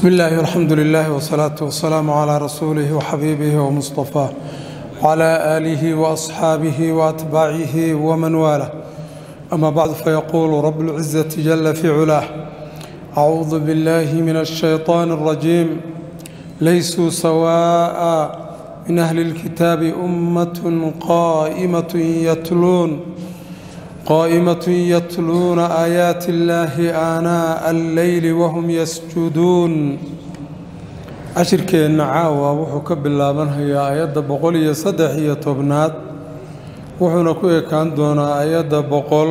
بسم الله والحمد لله والصلاة والسلام على رسوله وحبيبه ومصطفاه وعلى آله وأصحابه وأتباعه ومن والاه أما بعد فيقول رب العزة جل في علاه أعوذ بالله من الشيطان الرجيم ليسوا سواء من أهل الكتاب أمة قائمة يتلون قائمة يتلون آيات الله آناء الليل وهم يسجدون cashirkeenna caawa wuxuu ka bilaabanhayaa ayadda boqol iyo saddex iyo tobnaad wuxuuna ku ekaan doonaa ayadda boqol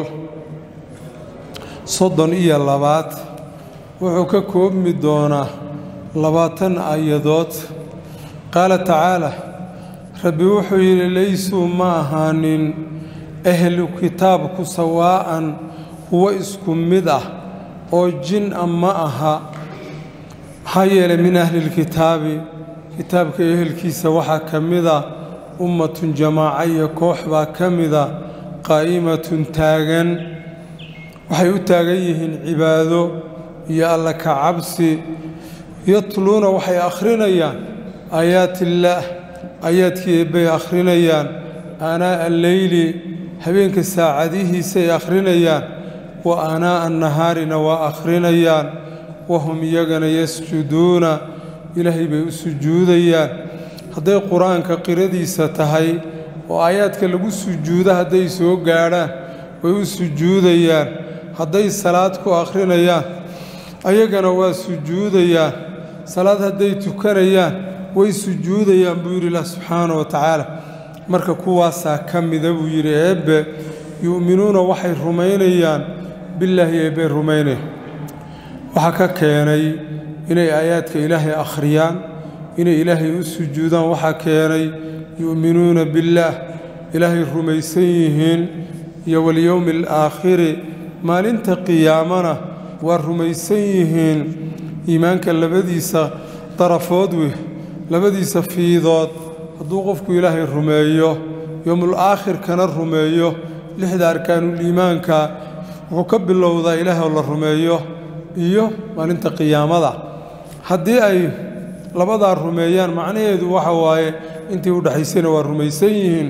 soddon iyo labaad wuxuu ka koobmi doonaa labaatan ayadood qaala tacaala rabbi wuxuu yidhi laysuu ma ahaanin ahlu kitaabku sawaa'an kuwo isku mid ah oo jin a ma aha maxaa yeelay min ahlilkitaabi kitaabka ehelkiisa waxaa ka mida ummatun jamaaca iyo koox baa ka mida qaa'imatun taagan waxay u taagan yihiin cibaado iyo alla ka cabsi yatluuna waxay akhrinayaan aayaatillaah aayaadkii eebbay akhrinayaan aanaa'a alleyli habeenka saacadihiisay akhrinayaan wa aanaa'a annahaarina waa akhrinayaan wahum iyagana yasjuduuna ilaahay bay u sujuudayaan hadday qur-aanka qiradiisa tahay oo aayaadka lagu sujuudo hadday soo gaadhaan way u sujuudayaan hadday salaad ku akhrinayaan ayagana waa sujuudayaan salaad hadday tukanayaan way sujuudayaan buu yidhi ilah subxaana wa tacaala marka kuwaasaa ka mida buu yidhi eebbe yu'minuuna waxay rumaynayaan billaahi eebbay rumaynaya waxaa ka keenay inay aayaadka ilaahay akhriyaan inay ilaahay u sujuudaan waxaa keenay yu'minuuna billaah ilaahay rumaysan yihiin iyo walyowmi alaakhiri maalinta qiyaamana waa rumaysan yihiin iimaanka labadiisa darafood wey labadiisa fiidood hadduu qofku ilaahay rumeeyo yowmul aakhirkana rumeeyo lixda arkaanuliimaanka wuxuu ka bilowdaa ilaahay oo la rumeeyo iyo maalinta qiyaamada haddii ay labadaa rumeeyaan macnaheedu waxa waaye intii u dhexaysayna waa rumaysan yihiin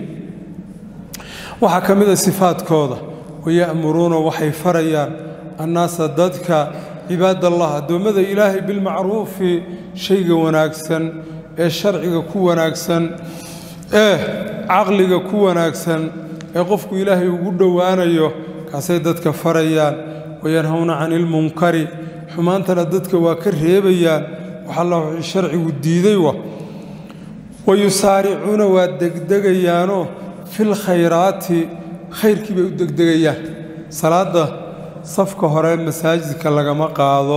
waxaa ka mid a sifaadkooda waya'muruuna waxay farayaan annaasa dadka cibaadallah addoommada ilaahay bilmacruufi shayga wanaagsan ee sharciga ku wanaagsan ee caqliga ku wanaagsan ee qofku ilaahay ugu dhowaanayo kaasay dadka farayaan wayanhowna cani ilmunkari xumaantana dadka waa ka reebayaan waxalla wixii sharcigu diiday wa wayusaaricuuna waa degdegayaanoo fil khayraati khayrkii bay u degdegayaan salaadda safka hore masaajidka lagama qaado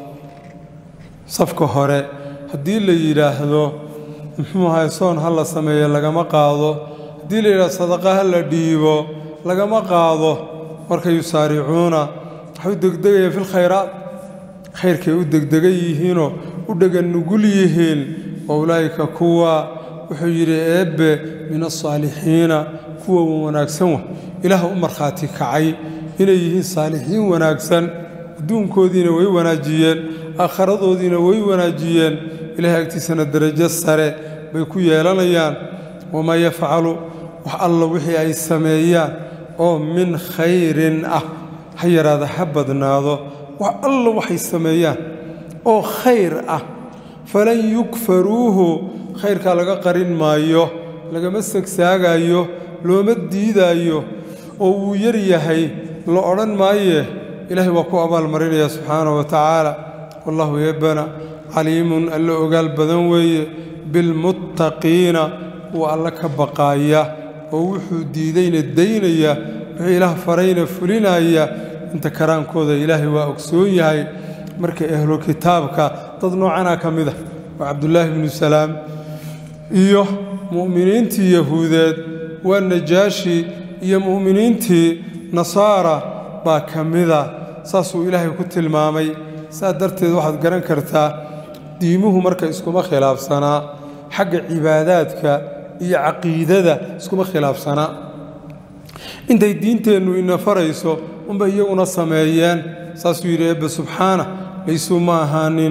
safka hore haddii la yidhaahdo muxuu ahay soon ha la sameeyo lagama qaado haddii la yidhahdo sadaqa ha la dhiibo lagama qaado marka yusaaricuuna waxay u degdegayaan fil khayraat khayrkay u degdegan yihiinoo u dhegan nugul yihiin wa ulaa'ika kuwa wuxuu yidhi eebbe min asaalixiina kuwa wanaagsan wa ilaah u markhaati kacay inay yihiin saalixiin wanaagsan adduunkoodiina way wanaajiyeen aakharadoodiina way wanaajiyeen ilahay agtiisana derajo sare bay ku yeelanayaan wamaa yafcalu wax alla wixii ay sameeyaan oo min khayrin ah ha yaraada ha badnaado wax alla waxay sameeyaan oo khayr ah falan yukfaruuhu khayrkaa laga qarin maayo lagama sagsaagayo looma diidaayo oo wuu yar yahay la odhan maayee ilaahay waa ku abaalmarinaya subxaana wa tacaala wallahu yebbana caliimun alla ogaal badan weeye bilmuttaqiina kuwa alla ka baqaaya oo wuxuu diidayna daynaya wuxuu ilaah farayna fulinaya inta karaankooda ilaahay waa ogsoon yahay marka ahlu kitaabka dad noocanaa ka mid ah waa cabdullaahi bnu salaam iyo mu'miniintii yahuudeed waa najaashi iyo mu'miniintii nasaara baa ka mida saasuu ilaahay ku tilmaamay saa darteed waxaad garan kartaa diimuhu marka iskuma khilaafsanaa xagga cibaadaadka iyo caqiidada iskuma khilaafsanaa intay diinteennu ina farayso unbay iyaguna sameeyeen saasuu yidhi eebbe subxaana laysuu ma ahaanin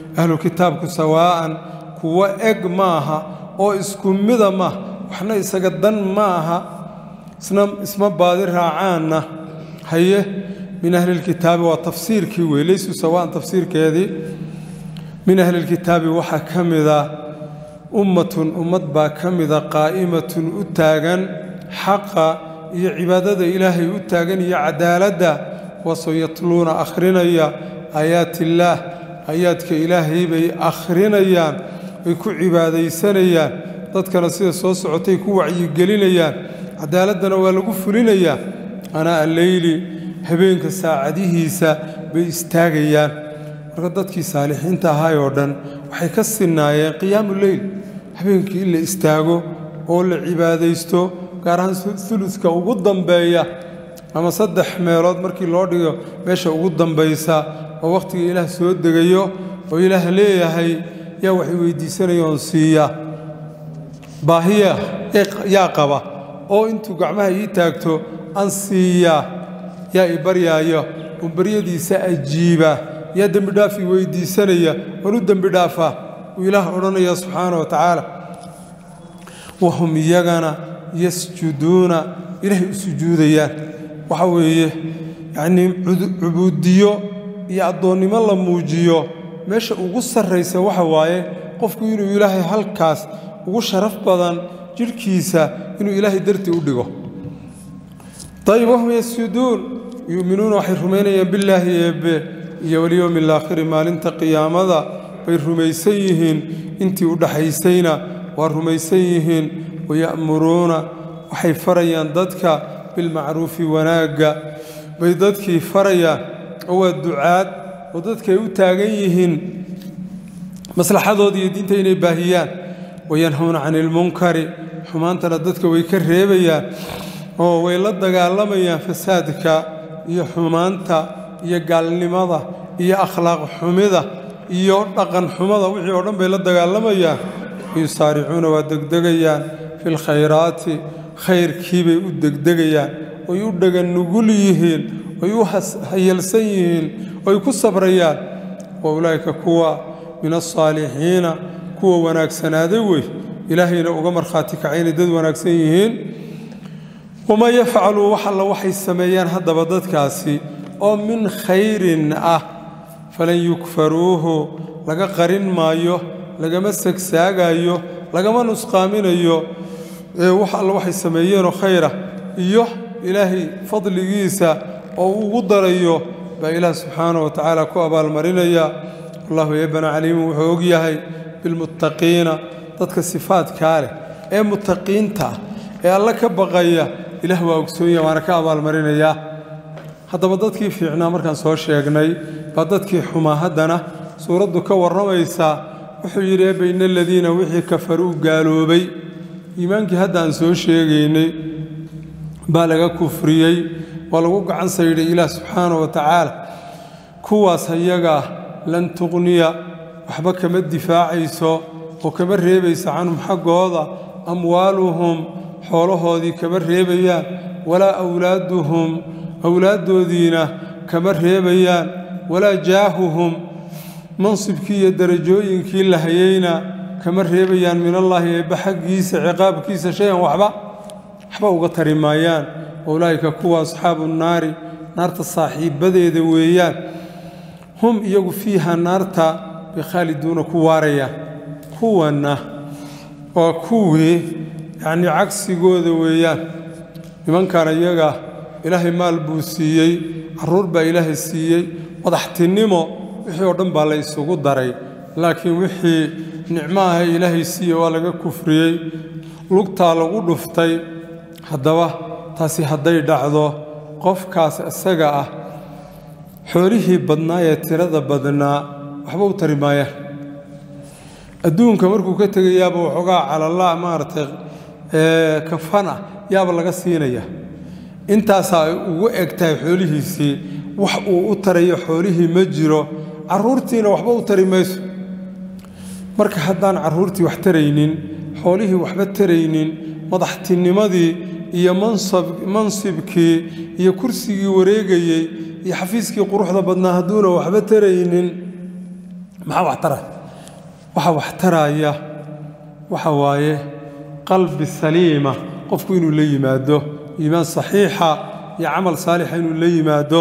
ahlu kitaabku sawaa'an kuwo eg maaha oo isku mida ma waxna isaga dan ma aha isma baadi raacaanna haye min ahlilkitaabi waa tafsiirkii wey leysuu sawaan tafsiirkeedii min ahlilkitaabi waxaa ka mida ummatun ummad baa ka mida qaa'imatun u taagan xaqa iyo cibaadada ilaahay u taagan iyo cadaaladda kuwaasoo yatluuna akhrinaya aayaatiillaah aayaadka ilaahay bay akhrinayaan ay ku cibaadaysanayaan dadkana sida soo socotay ku wacyigelinayaan cadaaladdana waa lagu fulinayaa anaa alleyli habeenka saacadihiisa bay istaagayaan marka dadkii saalixiinta ahay oo dhan waxay ka sinnaayeen qiyaamu leyl habeenkii in la istaago oo la cibaadaysto gaar ahaan uluska ugu dambeeya ama saddex meelood markii loo dhigo meesha ugu dambaysa oo wakhtiga ilaah soo degayo oo ilaah leeyahay yaa waxay weydiisanayoon siiya baahiya yaa qaba oo intuu gacmaha ii taagto an siiyaa yaa i baryaayo oo baryadiisa ajiiba yaa dembidhaaf i weydiisanaya oon u dembidhaafaa uu ilaah odhanaya subxaana wa tacaala wahum iyagana yasjuduuna ilaahay u sujuudayaan waxa weeye yacnii cubuudiyo iyo addoonnimo la muujiyo meesha ugu sarraysa waxa waaye qofku inuu ilaahay halkaas ugu sharaf badan jidhkiisa inuu ilaahay dartii u dhigo ayib wahum yasjuduun yu'minuuna waxay rumaynayaan billaahi eebbe iyo walyowmi alaakhiri maalinta qiyaamada bay rumaysan yihiin intii u dhaxaysayna waa rumaysan yihiin waya'muruuna waxay farayaan dadka bilmacruufi wanaagga bay dadkii farayaan oo waa ducaad oo dadkay u taagan yihiin maslaxadooda iyo diinta inay baahiyaan wayanhawna cani ilmunkari xumaantana dadka way ka reebayaan oo way la dagaalamayaan fasaadka iyo xumaanta iyo gaalnimada iyo akhlaaq xumida iyo dhaqan xumada wixii oo dhan bay la dagaalamayaan yusaaricuuna waa degdegayaan fi lkhayraati khayrkiibay u degdegayaan oy u dhagan nugul yihiin oy u hayalsan yihiin oy ku sabrayaan wa ulaa'ika kuwa min alsaalixiina kuwa wanaagsanaaday wey ilaahayna uga markhaati kacaynay dad wanaagsan yihiin wamaa yafcaluu wax alla waxay sameeyaan haddaba dadkaasi oo min khayrin ah falan yukfaruuhu laga qarin maayo lagama sagsaagayo lagama nusqaaminayo wax alla waxay sameeyeenoo khayra iyo ilaahay fadligiisa oo uu ugu darayo baa ilaah subxaana wa tacaala ku abaalmarinaya wallahu eebana caliimu wuxuu og yahay bilmuttaqiina dadka sifaadkaa leh ee muttaqiinta ee alla ka baqaya ilaah waa ogsoonyaha waana ka abaalmarinayaa haddaba dadkii fiicnaa markaan soo sheegnay baa dadkii xumaa haddana suuraddu ka warramaysaa wuxuu yidhi eebba ina aladiina wixii kafaruu gaaloobay iimaankii hadda aan soo sheegaynay baa laga kufriyey waa lagu gacan saydhay ilaah subxaana wa tacaala kuwaas ayagaa lan tuqniya waxba kama difaacayso oo kama reebaysa canhum xaggooda amwaaluhum xoolahoodii kama reebayaan walaa awlaaduhum awlaaddoodiina kama reebayaan walaa jaahuhum mansibkii iyo darajooyinkii la hayeyna kama reebayaan min allaahi eebba xaggiisa ciqaabkiisa shay-an waxba waxba uga tari maayaan ulaa'ika kuwa asxaabu naari naarta saaxiibbadeeda weeyaan hum iyagu fiiha naarta bay khaaliduuna ku waarayaan kuwanna waa kuwii yacnii cagsigooda weeyaan nimankan iyaga ilaahay maal buu siiyey carruur baa ilaahay siiyey madaxtinimo wixii oo dhan baa la isugu daray laakiin wixii nicmo ahe ilaahay siiye waa laga kufriyey lugtaa lagu dhuftay haddaba taasi hadday dhacdo qofkaas isaga ah xoolihii badnaa ee tirada badnaa waxba u tari maayaan adduunka markuu ka tegayaaba waxoogaa calallaa maaragtay kafana yaaba laga siinaya intaasaa ay ugu eg tahay xoolihiisii wax uu u tarayo xoolihii ma jiro carruurtiina waxba u tari mayso marka haddaan carruurtii wax taraynin xoolihii waxba taraynin madaxtinimadii iyo mansibkii iyo kursigii wareegayey iyo xafiiskii quruxda badnaa hadduuna waxba taraynin maxaa wax taraya waxa wax taraya waxa waaye qalbi saliima qofku inuu la yimaado iimaan saxiixa iyo camal saalixa inuu la yimaado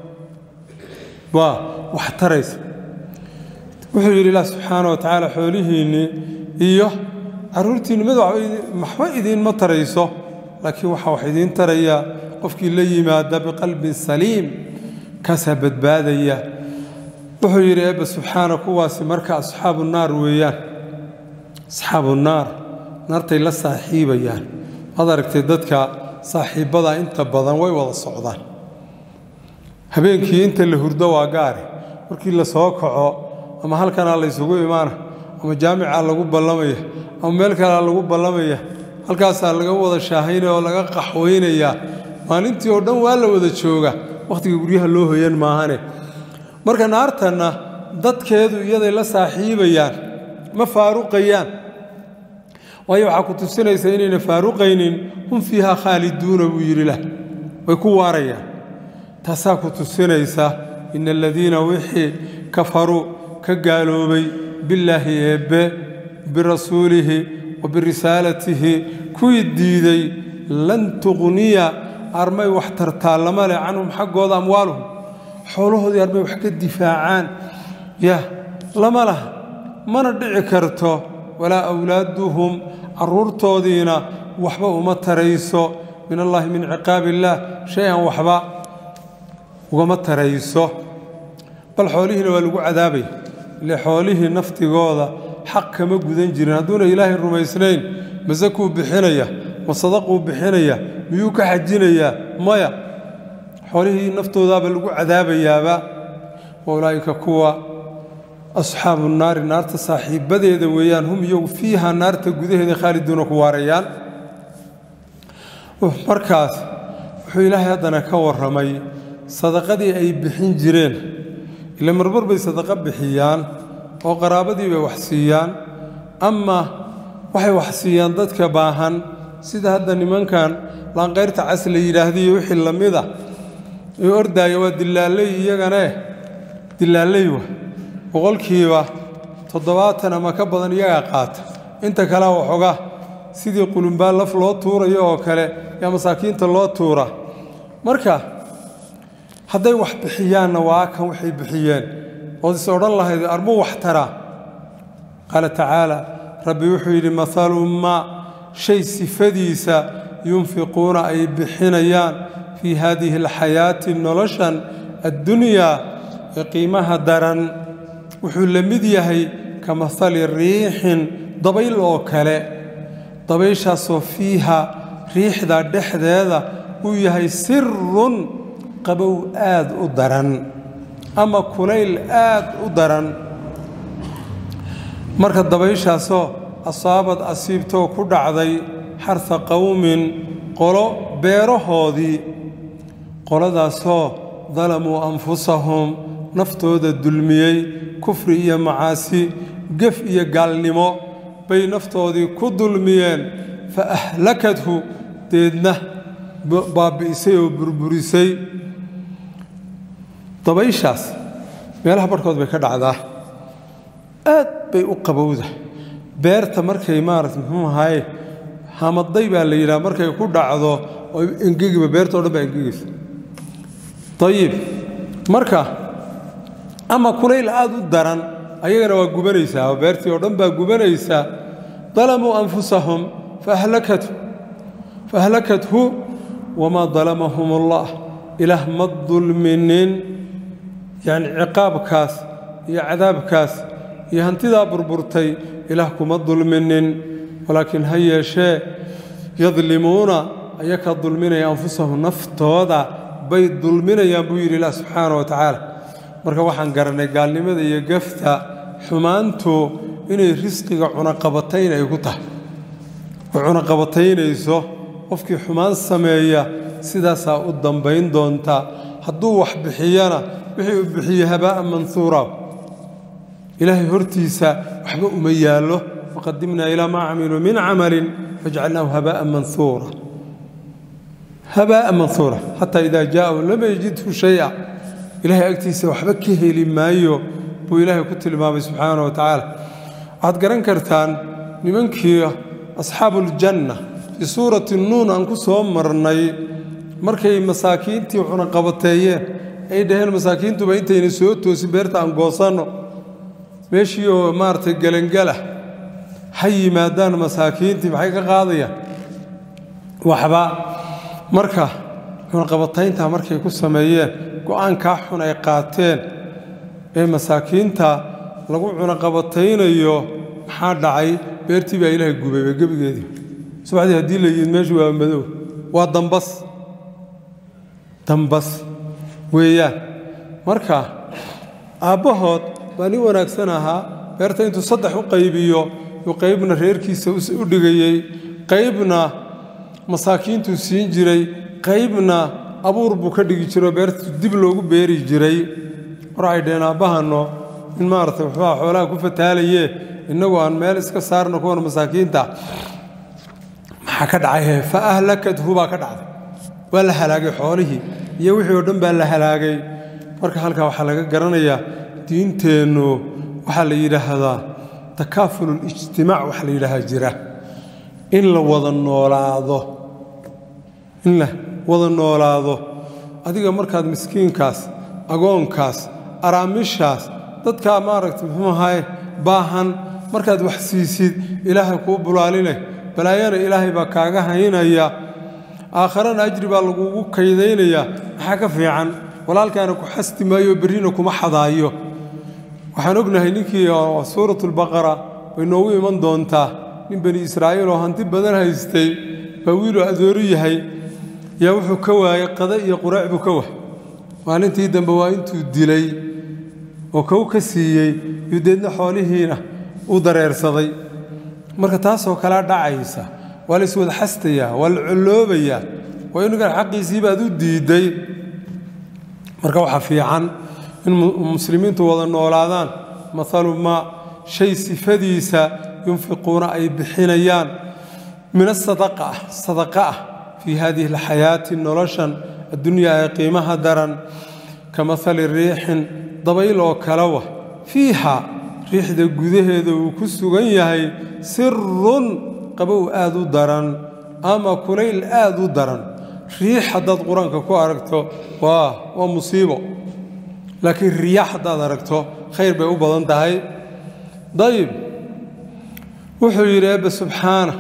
waa wax taraysa wuxuu yidhi ilaah subxaana wa tacaala xoolihiinnii iyo carruurtiinni mid waxba idiinma tarayso laakiin waxaa wax idiin taraya qofkii la yimaada biqalbin saliim kaasaa badbaadaya wuxuu yidhi eebba subxaana kuwaasi marka asxaabu naar weeyaan asxaabu naar naartay la saaxiibayaan waad aragtay dadka saaxiibbada inta badan way wada socdaan habeenkii inta la hurdo waa gaari markii la soo kaco ama halkanaa la ysugu imaana ama jaamicaa lagu ballamaya ama meel kalea lagu ballamaya halkaasaa laga wada shaahaynaya oo laga qaxwaynayaa maalintii oo dhan waa la wada jooga wakhtiga guryaha loo hoyan maahane marka naartanna dadkeedu iyaday la saaxiibayaan ma faaruqayaan waayo waxaa ku tusinaysa inayna faaruqaynin hum fiiha khaaliduuna buu yidhi lah way ku waarayaan taasaa ku tusinaysa ina aladiina wixii kafaruu ka gaaloobay billaahi eebbe birasuulihi wa birisaalatihi kuwii diiday lan tuqniya armay wax tartaallama leh canhum xaggooda amwaaluhum xoolahoodii armay wax ka difaacaan ya lama laha mana dhici karto walaa awlaaduhum carruurtoodiina waxba uma tarayso min allaahi min ciqaab illaah shay-an waxba ugama tarayso bal xoolihiina waa lagu cadaabaya ile xoolihii naftigooda xaq kama gudan jirin hadduuna ilaahay rumaysnayn masakuu bixinaya ma sadaquu bixinaya miyuu ka xajinayaa maya xoolihii naftoodaaba lagu cadaabayaaba wa ulaa'ika kuwa asxaabu naari naarta saaxiibbadeeda weeyaan hum iyagu fiiha naarta gudaheeda khaaliduuna ku waarayaan markaas wuxuu ilaahay haddana ka warramay sadaqadii ay bixin jireen ila marmar bay sadaqo bixiyaan oo qaraabadii bay wax siiyaan ama waxay wax siiyaan dadka baahan sida hadda nimankan laanqayrta cas la yidhaahdiyo wixii la mida ee ordaaya waa dilaalley iyagane dilaalley wa boqolkiiba toddobaatan ama ka badan iyagaa qaata inta kalea waxoogaa sidii qulumbaan laf loo tuurayo oo kale yaa masaakiinta loo tuura marka hadday wax bixiyaanna waa kan waxay bixiyeen ood is odhan lahayd armuu wax taraa qaala tacaala rabbi wuxuu yidhi mahalu maa shay sifadiisa yunfiquuna ay bixinayaan fii haadihi alxayaati noloshan addunyaa ee qiimaha daran wuxuu la mid yahay ka mahali riixin dabayl oo kale dabayshaasoo fiiha riixda dhexdeeda uu yahay sirun qabow aad u daran ama kulayl aad u daran marka dabayshaasoo asaabad asiibtoo ku dhacday xarha qowmin qolo beerahoodii qoladaasoo dalamuu anfusahum naftooda dulmiyey kufri iyo macaasi gef iyo gaalnimo bay naftoodii ku dulmiyeen fa ahlakathu deedna baabbi'isay oo burburisay dabayshaas meelaha barhkood bay ka dhacdaa aad bay u qabowda beerta markay maarata muxuu ahaye hamaday baa la yidhaha markay ku dhacdo oo engegiba beerta o dhan baa engegaysa ayib marka ama kulayl aad u daran ayagana waa gubanaysaa oo beertii oo dhan baa gubanaysaa dalamuu anfusahum faahlakathu wamaa dalamahum allah ilaah ma dulminin yacni ciqaabkaas iyo cadaabkaas iyo hantidaa burburtay ilaah kuma dulminin walaakiin ha yeeshee yadlimuuna ayakaa dulminaya anfusahum naftooda bay dulminayaan buu yidhi ilaah subxaana wa tacaala marka waxaan garannay gaalnimada iyo gafta xumaantu inay risqiga cunaqabatayn ay ku tahay oo cunaqabataynayso qofkii xumaan sameeya sidaasaa u dambayn doonta hadduu wax bixiyana wixii uu bixiye habaa'an manhuura ilaahay hortiisa waxba uma yaallo waqadimnaa ilaa maa camiluu min camalin fajcalnaahu habaa'an manhuura habaa'an manhuura xataa idaa jaa'ahu lam yajidhu shay'a ilaahay agtiisa waxba ka heli maayo buu ilaahay ku tilmaamay subxaana wa tacaala waxaad garan kartaan nimankii asxaabuuljanna fii suurati nuun aan ku soo marnay markay masaakiintii cunaqabateeyeen ay dhaheen masaakiintuba intayna soo toosin beerta aan goosanno meeshii oo maaragtay gelangala ha yimaadaan masaakiintii maxay ka qaadayaan waxba marka cunaqabatayntaa markay ku sameeyeen go-aankaa xun ay qaateen ee masaakiinta lagu cunaqabataynayo maxaa dhacay beertii baa ilaahay gubayba gebigeedii subaxdii haddii la yidhi meeshu waa madow waa dambas dambas weeyaan marka aabbahood baa nin wanaagsan ahaa beerta intuu saddex u qaybiyo yuu qaybna reerkiisa u dhigayey qaybna masaakiintuu siin jiray qaybna abuur buu ka dhigi jiroo beertu dib loogu beeri jiray war waxay dhaheen aabbahanno in maaragtay waxbaa xoolaha ku fataalayee innagu aan meel iska saarno kuwan masaakiinta maxaa ka dhacay fa ahlakathu baa ka dhacday waa la halaagay xoolihii iyo wixii oo dhan baa la halaagay marka halkaa waxaa laga garanayaa diinteennu waxaa la yidhaahdaa takaafululijtimaac waxa la yidhaahaa jira in la wada noolaado in la wada noolaado adiga markaad miskiinkaas agoonkaas araamishaas dadkaa maaragta muxuu ahaye baahan markaad wax siisid ilaahay kuu bulaalinay balaayana ilaahay baa kaaga haynaya aakharana ajri baa lagugu kaydaynayaa maxaa ka fiican walaalkaana ku xasti maayo berrina kuma xadaayo waxaan ognahay ninkii suuratulbaqara way noogu iman doontaa nin bani israa'iil oo hanti badan haystay baa wiiluu adooru yahay yaa wuxuu ka waayey qada iyo quraac buu ka waay maalintii dambe waa intuu dilay oo kow ka siiyey yuu deedna xoolihiina u dareersaday marka taasoo kalea dhacaysa waa la iswada xastayaa waa la colloobayaa waa inugan xaqiisii baad u diidday marka waxaa fiican in muslimiintu wada noolaadaan maalu maa shay sifadiisa yunfiquuna ay bixinayaan min asadaqa ah sadaqa ah fii hadihi alxayaati noloshan addunyaa ee qiimaha daran ka mahali riixin dabayl oo kalewa fiiha riixda gudaheeda uu ku sugan yahay sirun qabow aad u daran ama kulayl aad u daran riix haddaad qur-aanka ku aragto waa waa musiibo laakiin riyaax haddaad aragto khayr bay u badan tahay dayib wuxuu yidhi eebbe subxaana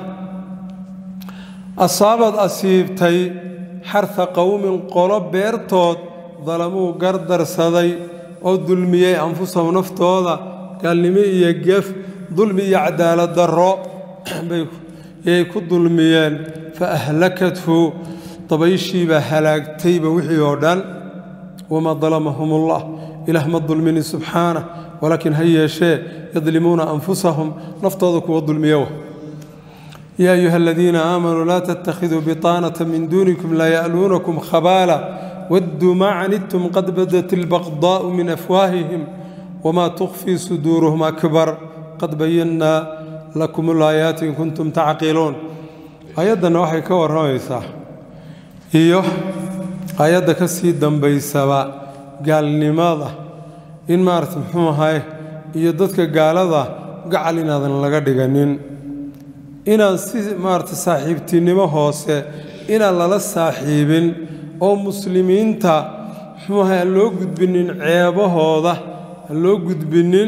asaabaad asiibtay xarha qowmin qolo beertood dalamuu gardarsaday oo dulmiyey anfusahum naftooda gaalnimo iyo gef dulmi iyo cadaalad darro bayay ku dulmiyeen fa ahlakathu dabayshiibaa halaagtayba wixii oo dhan wamaa dalamahum ullah ilaah ma dulminin subxaanah walaakiin ha yeeshee yadlimuuna anfusahum naftooda kuwa dulmiyowa yaa ayuha aladiina aamanuu laa tattakhiduu biطaanata min duunikum laa ya'luunakum khabaala wadduu maa canidtum qad badat ilbaqdaa'u min afwaahihim wamaa tukhfii suduuruhum akbar qad bayannaa lakum ulaayaati in kuntum tacqiluun aayaddanna waxay ka warramaysaa iyo aayadda ka sii dambaysaba gaalnimada in maarata muxuu ahay iyo dadka gaalada gacal inaadan laga dhiganin inaan si maarata saaxiibtinimo hoose inaan lala saaxiibin oo muslimiinta muxuu ahay aan loo gudbinin ceebahooda aan loo gudbinin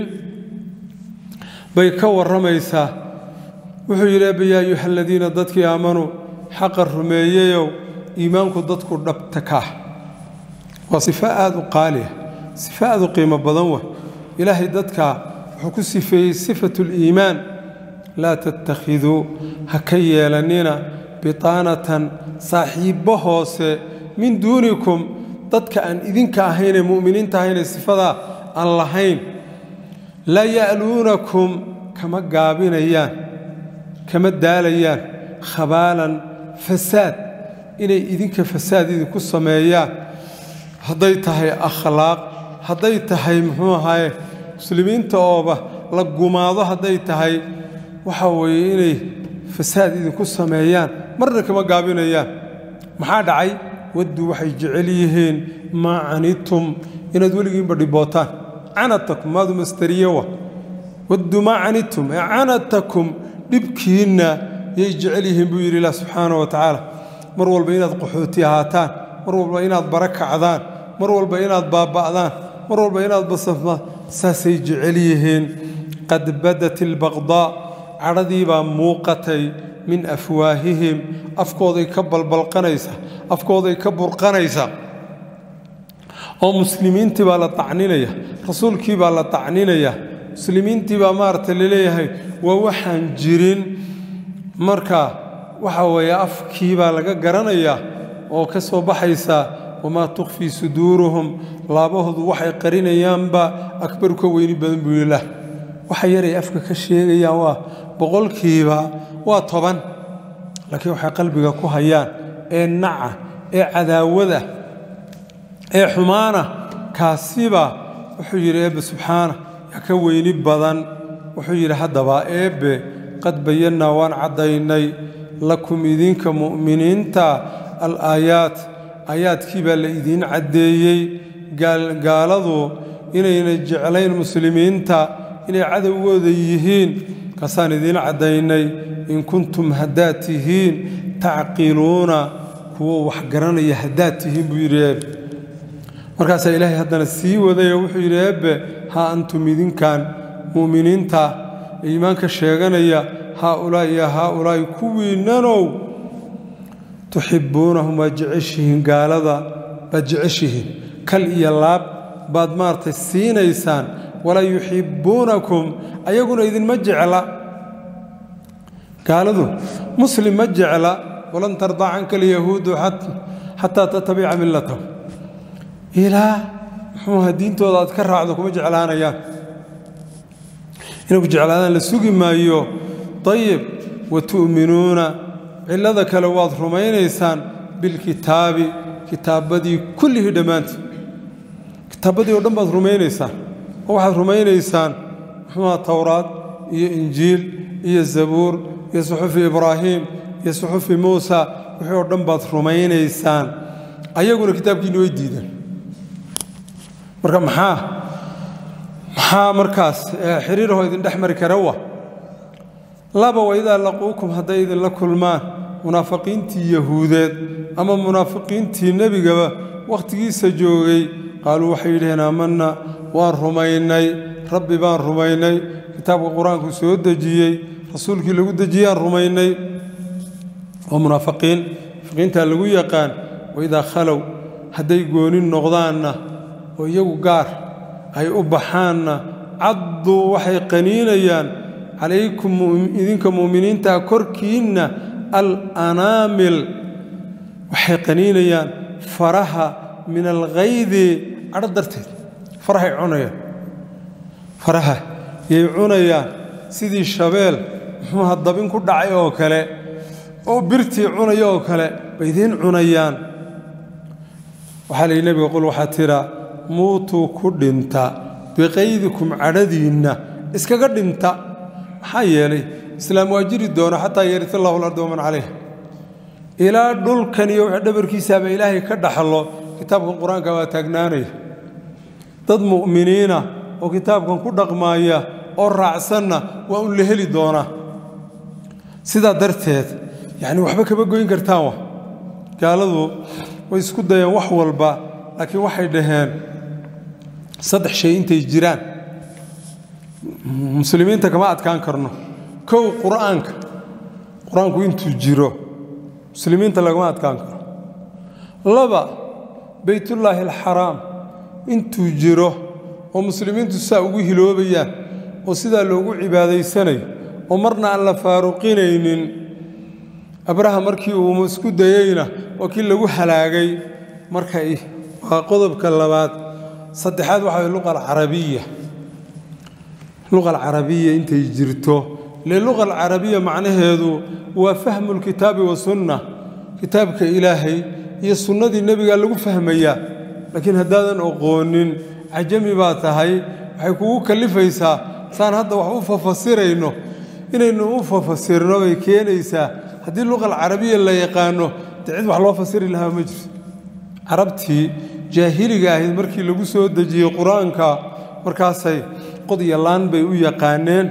bay ka warramaysaa wuxuu yidhi eba yaa ayuha aladiina dadkii aamanuu xaqa rumeeyeyow iimaanku dadku dhabta kaah waa sifo aad u qaaliah sifo aad u qiimo badan wa ilaahay dadka wuxuu ku sifeeyey sifatu liimaan laa tattakhiduu ha ka yeelannina bitaanatan saaxiibbo hoose min duunikum dadka aan idinka ahaynee mu'miniinta ahaynee sifadaa aan lahayn laa ya'luunakum kama gaabinayaan kama daalayaan khabaalan fasaad inay idinka fasaad idinku sameeyaan hadday tahay akhlaaq hadday tahay muxuu ahaye muslimiinta ooba la gumaado hadday tahay waxa weeye inay fasaad idinku sameeyaan marna kama gaabinayaan maxaa dhacay wadduu waxay jecel yihiin maa canidtum inaad weligiinba dhibootaan canatakum maadu masteriyewa waddu maa canitum ee canatakum dhibkiinna yay jecel yihiin buu yidhi ilah subxaana wa tacaala mar walba inaad qaxooti ahaataan mar walba inaad bara kacdaan mar walba inaad baaba'daan mar walba inaad basafma saasay jecel yihiin qad badat ilbaqdaa cadhadii baa muuqatay min afwaahihim afkooday ka balbalqanaysa afkooday ka burqanaysa oo muslimiintii baa la tacninaya rasuulkii baa la tacninaya muslimiintii baa maaragta laleeyahay waa waxaan jirin marka waxa weeye afkii baa laga garanayaa oo ka soo baxaysa wamaa tukhfii suduuruhum laabahoodu waxay qarinayaanba akbaru ka weyni badan buu yilah waxa yaray afka ka sheegayaan waa boqolkiiba waa toban laakiin waxay qalbiga ku hayaan ee naca ee cadaawada ee xumaana kaasiba wuxuu yidhi eebbe subxaana yaa ka weyni badan wuxuu yidhi haddaba eebbe qad bayannaa waan caddaynay lakum idinka mu'miniinta al-aayaat aayaadkii baa la idiin caddeeyey gaaladu inayna jeclayn muslimiinta inay cadowgooda yihiin kaasaan idiin caddaynay in kuntum haddaad tihiin tacqiluuna kuwo wax garanaya haddaad tihiin buu yidhi eebbe markaasaa ilaahay haddana sii wadayoo wuxuu yidhi eebbe haa antum idinkan mu'miniinta ee iimaanka sheeganaya haaulaa'i ya haaulaa'i kuwiinnanow tuxibbuunahum waad jeceshihiin gaalada baad jeceshihiin kal iyo laab baad maaragtay siinaysaan walaa yuxibbuunakum ayaguna idinma jecla gaaladu muslim ma jecla walan tardaa canka alyahuudu xataa tatabica millatahum ilaa muxuuha diintooda aad ka raacdo kuma jeclaanayaan inay ku jeclaadaan la sugi maayo ayib wa tu'minuuna cillada kale waad rumaynaysaan bilkitaabi kitaabbadii kullihii dhammaantii kitaabbadii oo dhan baad rumaynaysaan oo waxaad rumaynaysaan muxuuha towraad iyo injiil iyo zabuur iyo suxufi ibraahiim iyo suxufi muusa wixii oo dhan baad rumaynaysaan ayaguna kitaabkiinni way diideen marka maxaa maxaa markaas xiriirahoo idin dhex mari kara wa laba waidaa laquukum hadday idinla kulmaan munaafiqiintii yahuudeed ama munaafiqiintii nebigaba wakhtigiisa joogay qaaluu waxay yidhaheen aamanna waan rumaynay rabbi baan rumaynay kitaabka qur-aanku soo dejiyey rasuulkii lagu dejiyaan rumaynay oo munaafiqiin munaafiqiintaa lagu yaqaan waidaa khalow hadday goonin noqdaanna oo iyagu gaar ay u baxaanna cadduu waxay qaniinayaan calaykum idinka mu'miniintaa korkiinna alanaamil waxay qaniinayaan faraha min alkhaydi cadho darteed farahay cunayaan faraha yay cunayaan sidii shabeel muxuuha dabin ku dhacay oo kale oo birtii cunaya oo kale bay idiin cunayaan waxaa la yidhi nebiga qul waxaa tiraa muutuu ku dhinta biqaydikum cadhadiinna iskaga dhinta maxaa yeelay islaam waa jiri doono xataa yarit allahu alarda waman calayh ilaa dhulkan iyo wx dhabarkiisaaba ilaahay ka dhaxlo kitaabkan qur-aanka waa taagnaanaya dad mu'miniina oo kitaabkan ku dhaqmaaya oo raacsanna waa un la heli doonaa sidaa darteed yacni waxba kama goyn kartaan wa gaaladu way isku dayeen wax walba laakiin waxay dhaheen saddex shay intay jiraan muslimiinta kama adkaan karno kow qur'aanka qur-aanku intuu jiro muslimiinta lagama adkaan karo laba beytullaahi alxaraam intuu jiro oo muslimiintu sidaa ugu hiloobayaan oo sidaa loogu cibaadaysanayo oo marna aan la faaruqinaynin abraha markii uu isku dayeyna waa kii lagu halaagay markay waa qodobka labaad saddexaad waxaa luqa alcarabiya luqa alcarabiya intay jirto le luqa alcarabiya macnaheedu waa fahmu lkitaabi wasunna kitaabka ilaahay iyo sunnadii nebigaa lagu fahmayaa laakiin haddaadan oqoonin cajami baa tahay waxay kugu kallifaysaa saan hadda wax u fafasirayno inaynu u fafasirno bay keenaysaa haddii luqa alcarabiya la yaqaano dee cid wax loo fasiri lahaa ma jirto carabtii jaahiliga ahayd markii lagu soo dejiyey qur-aanka markaasay qod iyo laan bay u yaqaaneen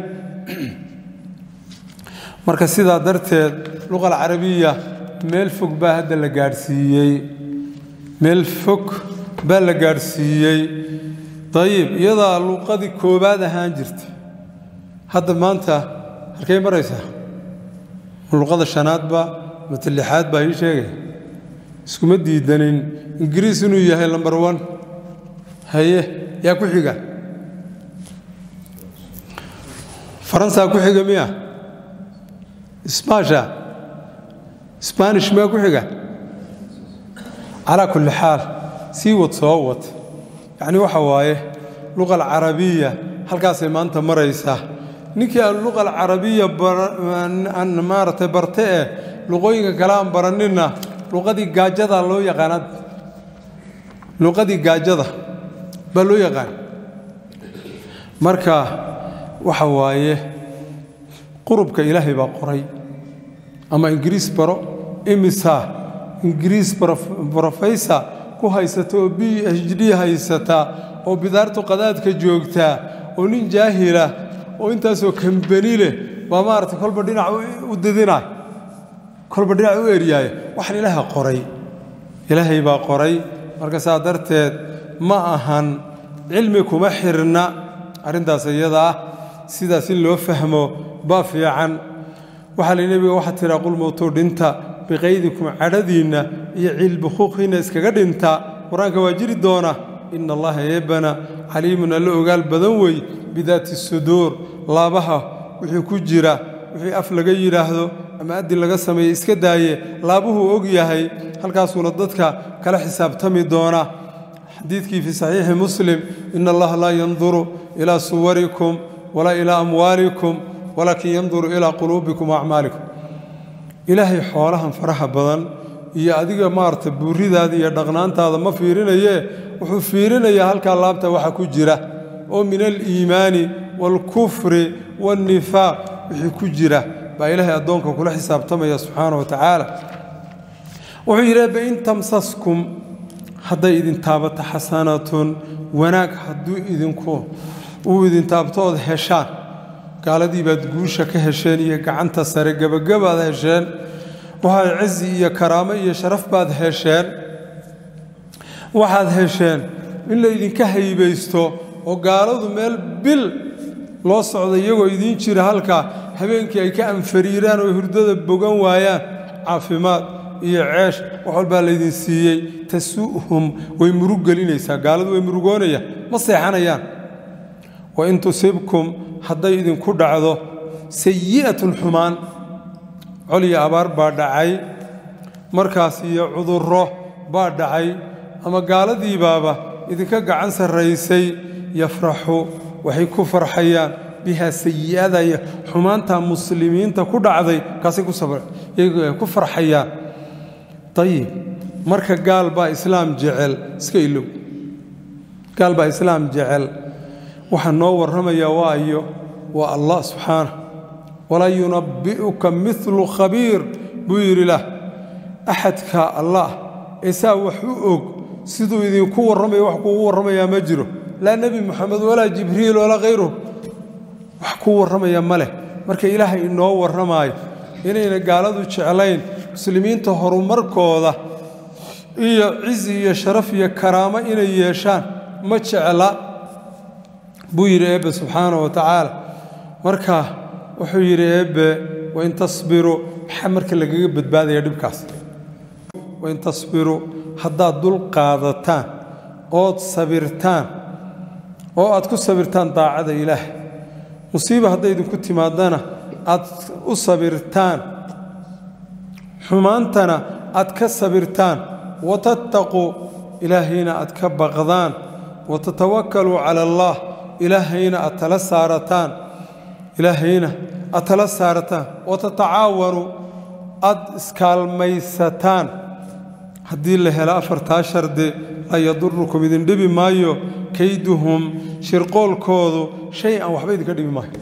marka sidaa darteed luqal carabiya meel fog baa hadda la gaadhsiiyey meel fog baa la gaadhsiiyey dayib iyadaa luqadii koowaad ahaan jirta hadda maanta halkay maraysaa ma luqada shanaadba mata lixaad baa ii sheegay iskuma diidanin ingiriis inuu yahay lambar one haye yaa ku xiga faransaa ku xiga miya sbaasha sbaanish miyaa ku xiga calaa kulli xaal sii wad soo wad yacni waxa waaye luqa alcarabiya halkaasay maanta maraysaa ninkii aan luqa alcarabiya aan maaragtay barte eh luqooyinka kale aan baraninna luqadii gaajada loo yaqaanaa luqadii gaajada baa loo yaqaan marka waxa waaye qurubka ilaahay baa qoray ama ingiriis baro imisa ingiriis brofaysa ku haysata oo b h d haysata oo bidaartu qadaadka joogtaa oo nin jaahila oo intaasoo kambani leh baa maaragtay kolba dhinac u didinaay kolba dhinac u eryaaya waxaan ilaaha qoray ilaahay baa qoray marka saa darteed ma ahan cilmi kuma xirna arrintaas iyada ah sidaas in loo fahmo baa fiican waxaa la nebiga waxaa tiraa qul mowtuu dhinta biqaydikum cadhadiinna iyo ciilbukhuuqiinna iskaga dhinta qur-aanka waa jiri doona ina allaha eebana caliimun alla ogaal badan wey bidaati suduur laabaha wixii ku jira wixii af laga yidhaahdo ama addi laga sameeye iska daaye laabuhuu og yahay halkaasuuna dadka kala xisaabtami doona xadiidkii fii saxiixi muslim ina allaha laa yanduru ilaa suwarikum walaa ilaa amwaalikum walaakin yanduru ilaa quluubikum waacmaalikum ilaahay xoolahan faraha badan iyo adiga maarata buuridaada iyo dhaqnaantaada ma fiirinayee wuxuu fiirinayaa halkaa laabta waxa ku jira oo min aliimaani waalkufri waannifaaq wixii ku jira baa ilaahay addoonka kula xisaabtamaya subxaana wa tacaala wuxuu yidhi ebe in tamsaskum hadday idin taabato xasanatun wanaag hadduu idinku uu idin taabto ood heshaan gaaladii baad guusha ka hesheen iyo gacanta sare gebagabaad hesheen waxaad cizi iyo karaamo iyo sharaf baad hesheen waxaad hesheen in la ydinka haybaysto oo gaaladu meel bil loo socda iyagoo idiin jira halkaa habeenkii ay ka anfariiraan oo hurdada bogan waayaan caafimaad iyo ceesh wax walbaa laydin siiyey tasu'hum way murug gelinaysaa gaaladu way murugoonayaan ma seexanayaan wain tusibkum hadday idinku dhacdo sayi'atun xumaan col iyo abaar baa dhacay markaas iyo cudurro baa dhacay ama gaaladiibaaba idinka gacan sarraysay yafraxu waxay ku farxayaan bihaa sayi'ada iyo xumaantaa muslimiinta ku dhacday kaasay ku farxayaan ayib marka gaal baa islaam jecel iska ilow gaal baa islaam jecel waxaa noo warramaya waayo waa allah subxaana walaa yunabbi'uka milu khabiir buu yidhi lah axadka allah ee saa wax u og siduu idinku warramaya wax kuugu warramayaa ma jiro laa nebi moxamed walaa jibriil walaa khayruhu wax kuu warramaya ma leh marka ilaahay inoo warramaayo inayna gaaladu jeclayn muslimiinta horumarkooda iyo cizi iyo sharaf iyo karaamo inay yeeshaan ma jecla buu yidhi eebbe subxaana wa tacaala marka wuxuu yidhi eebbe wain tasbiruu maxaa marka lagaga badbaadaya dhibkaas wain tasbiruu haddaad dul qaadataan ood sabirtaan oo aad ku sabirtaan daacada ilaah musiiba hadday idinku timaadana aad u sabirtaan xumaantana aad ka sabirtaan watattaquu ilaahayna aad ka baqdaan watatawakkaluu cala allaah ilaahayna aad tala saarataan ilaahayna aad tala saarataan watatacaawanuu aad iskaalmaysataan haddii la helo afartaa shardi laa yadurukum idin dhibi maayo kayduhum shirqoolkoodu shay an waxba idinka dhibi maayo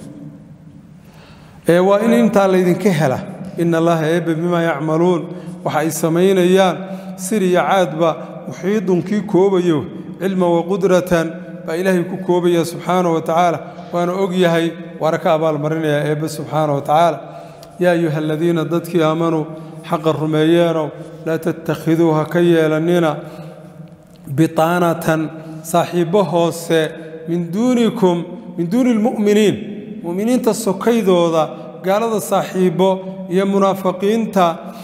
ee waa in intaa laydinka hela ina allaha eebbe bimaa yacmaluun waxa ay samaynayaan sir iyo caadba muxiidun kii koobayo cilman wa qudratan baa ilaahay ku koobaya subxaanahu wa tacaala waana og yahay waana ka abaalmarinayaa eebbe subxaanahu wa tacaala yaa ayuha aladiina dadkii aamanuu xaqa rumeeyeenow laa tattakhiduu ha ka yeelannina bitaanatan saaxiibbo hoose min duunikum min duuni lmu'miniin mu'miniinta sokaydooda gaalada saaxiibbo iyo munaafiqiinta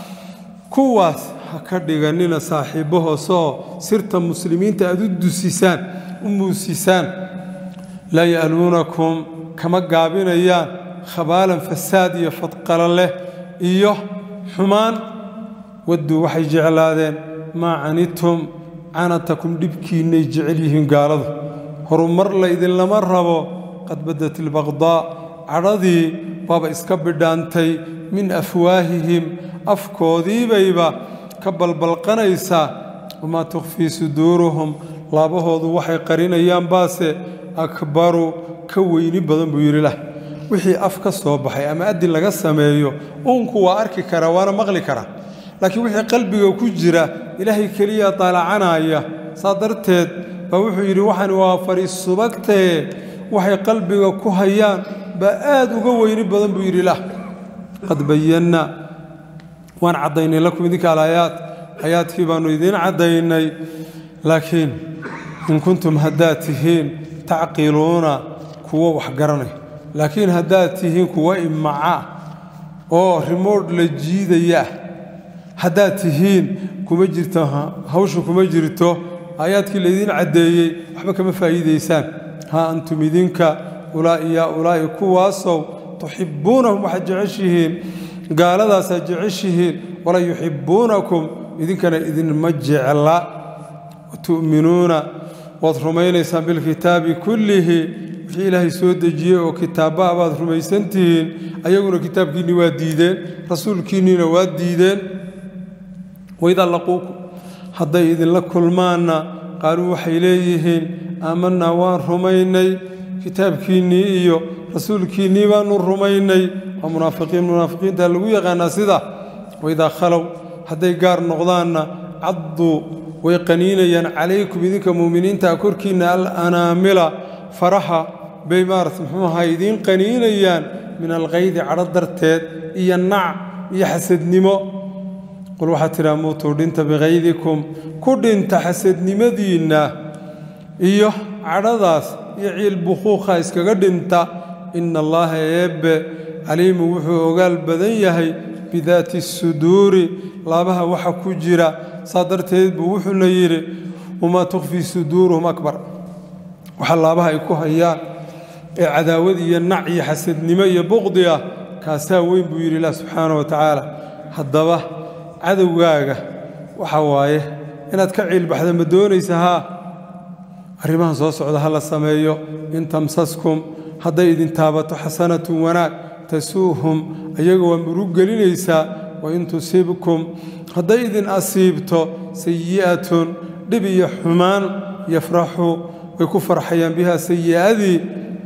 kuwaas ha ka dhigannina saaxiibbo hoose oo sirta muslimiinta aad u dusisaan u muusisaan laa ya'luunakum kama gaabinayaan khabaalan fasaad iyo fadqalo leh iyo xumaan wadduu waxay jeclaadeen maa canitum canatakum dhibkiinnay jecel yihiin gaaladu horumar laydinlama rabo qad badat ilbaqdaa cadhadii baaba iska bidhaantay min afwaahihim afkoodiibayba ka balbalqanaysaa wamaa tukhfii suduuruhum laabahoodu waxay qarinayaan baase akbaru ka weyni badan buu yidhi lah wixii af ka soo baxay ama adin laga sameeyo uunku waa arki karaa waana maqli karaa laakiin wixii qalbiga ku jira ilaahay keliya daalacanaya saa darteed baa wuxuu yidhi waxani waa fariis subagtee waxay qalbiga ku hayaan baa aad uga weyni badan buu yidhi lah qad bayanna waan caddaynay lakum idinka alaayaat aayaadkii baannu idiin caddaynay laakiin in kuntum haddaad tihiin tacqiluuna kuwo wax garanay laakiin haddaad tihiin kuwo imaca oo rimoodh la jiidayaah haddaad tihiin kuma jirto hawsha kuma jirto aayaadkii laydiin caddeeyey waxba kama faa'iidaysaan haa antum idinka ulaa'i yaa ulaa'i kuwaasow tuxibbuunahum waxaad jeceshihiin gaaladaasaad jeceshihiin walaa yuxibbuunakum idinkana idinma jecla watu'minuuna waad rumaynaysaan bilkitaabi kullihi wixii ilaahay soo dejiyey oo kitaabbaha baad rumaysantihiin ayaguna kitaabkiinni waa diideen rasuulkiinniina waa diideen waidaa laquukum hadday idinla kulmaanna qaaluu waxay leeyihiin aamanaa waan rumaynay kitaabkiinnii iyo rasuulkiinnii baannu rumaynay waa munaafiqiin munaafiqiinta lagu yaqaanaa sida waidaa khalow hadday gaar noqdaanna cadduu way qaniinayaan calaykum idinka mu'miniinta korkiinna alanaamila faraha bay maarata muxuu ahaa idiin qaniinayaan min alkaydi cadho darteed iyo nac iyo xasadnimo qul waxaad tidhaha muutuu dhinta bikaydikum ku dhinta xasadnimadiinna iyo cadhadaas iyo ciil bukhuukha iskaga dhinta ina allaaha eebbe caliimu wuxuu ogaal badan yahay bidaati suduuri laabaha waxa ku jira saa darteed buu wuxuuna yidhi wamaa tukhfii suduuruhum akbar waxa laabaha ay ku hayaan ee cadaawad iyo nac iyo xasadnimo iyo buqdi ah kaasaa weyn buu yidhi ilah subxaana wa tacaala haddaba cadowgaaga waxa waaye inaad ka ciilbaxda ma doonaysa haa arrimahan soo socda ha la sameeyo in tamsaskum hadday idin taabato xasanatun wanaag tasuuhum ayaga waa murug gelinaysaa wain tusibkum hadday idin asiibto sayi'atun dhib iyo xumaan yafraxu way ku farxayaan bihaa sayi'adii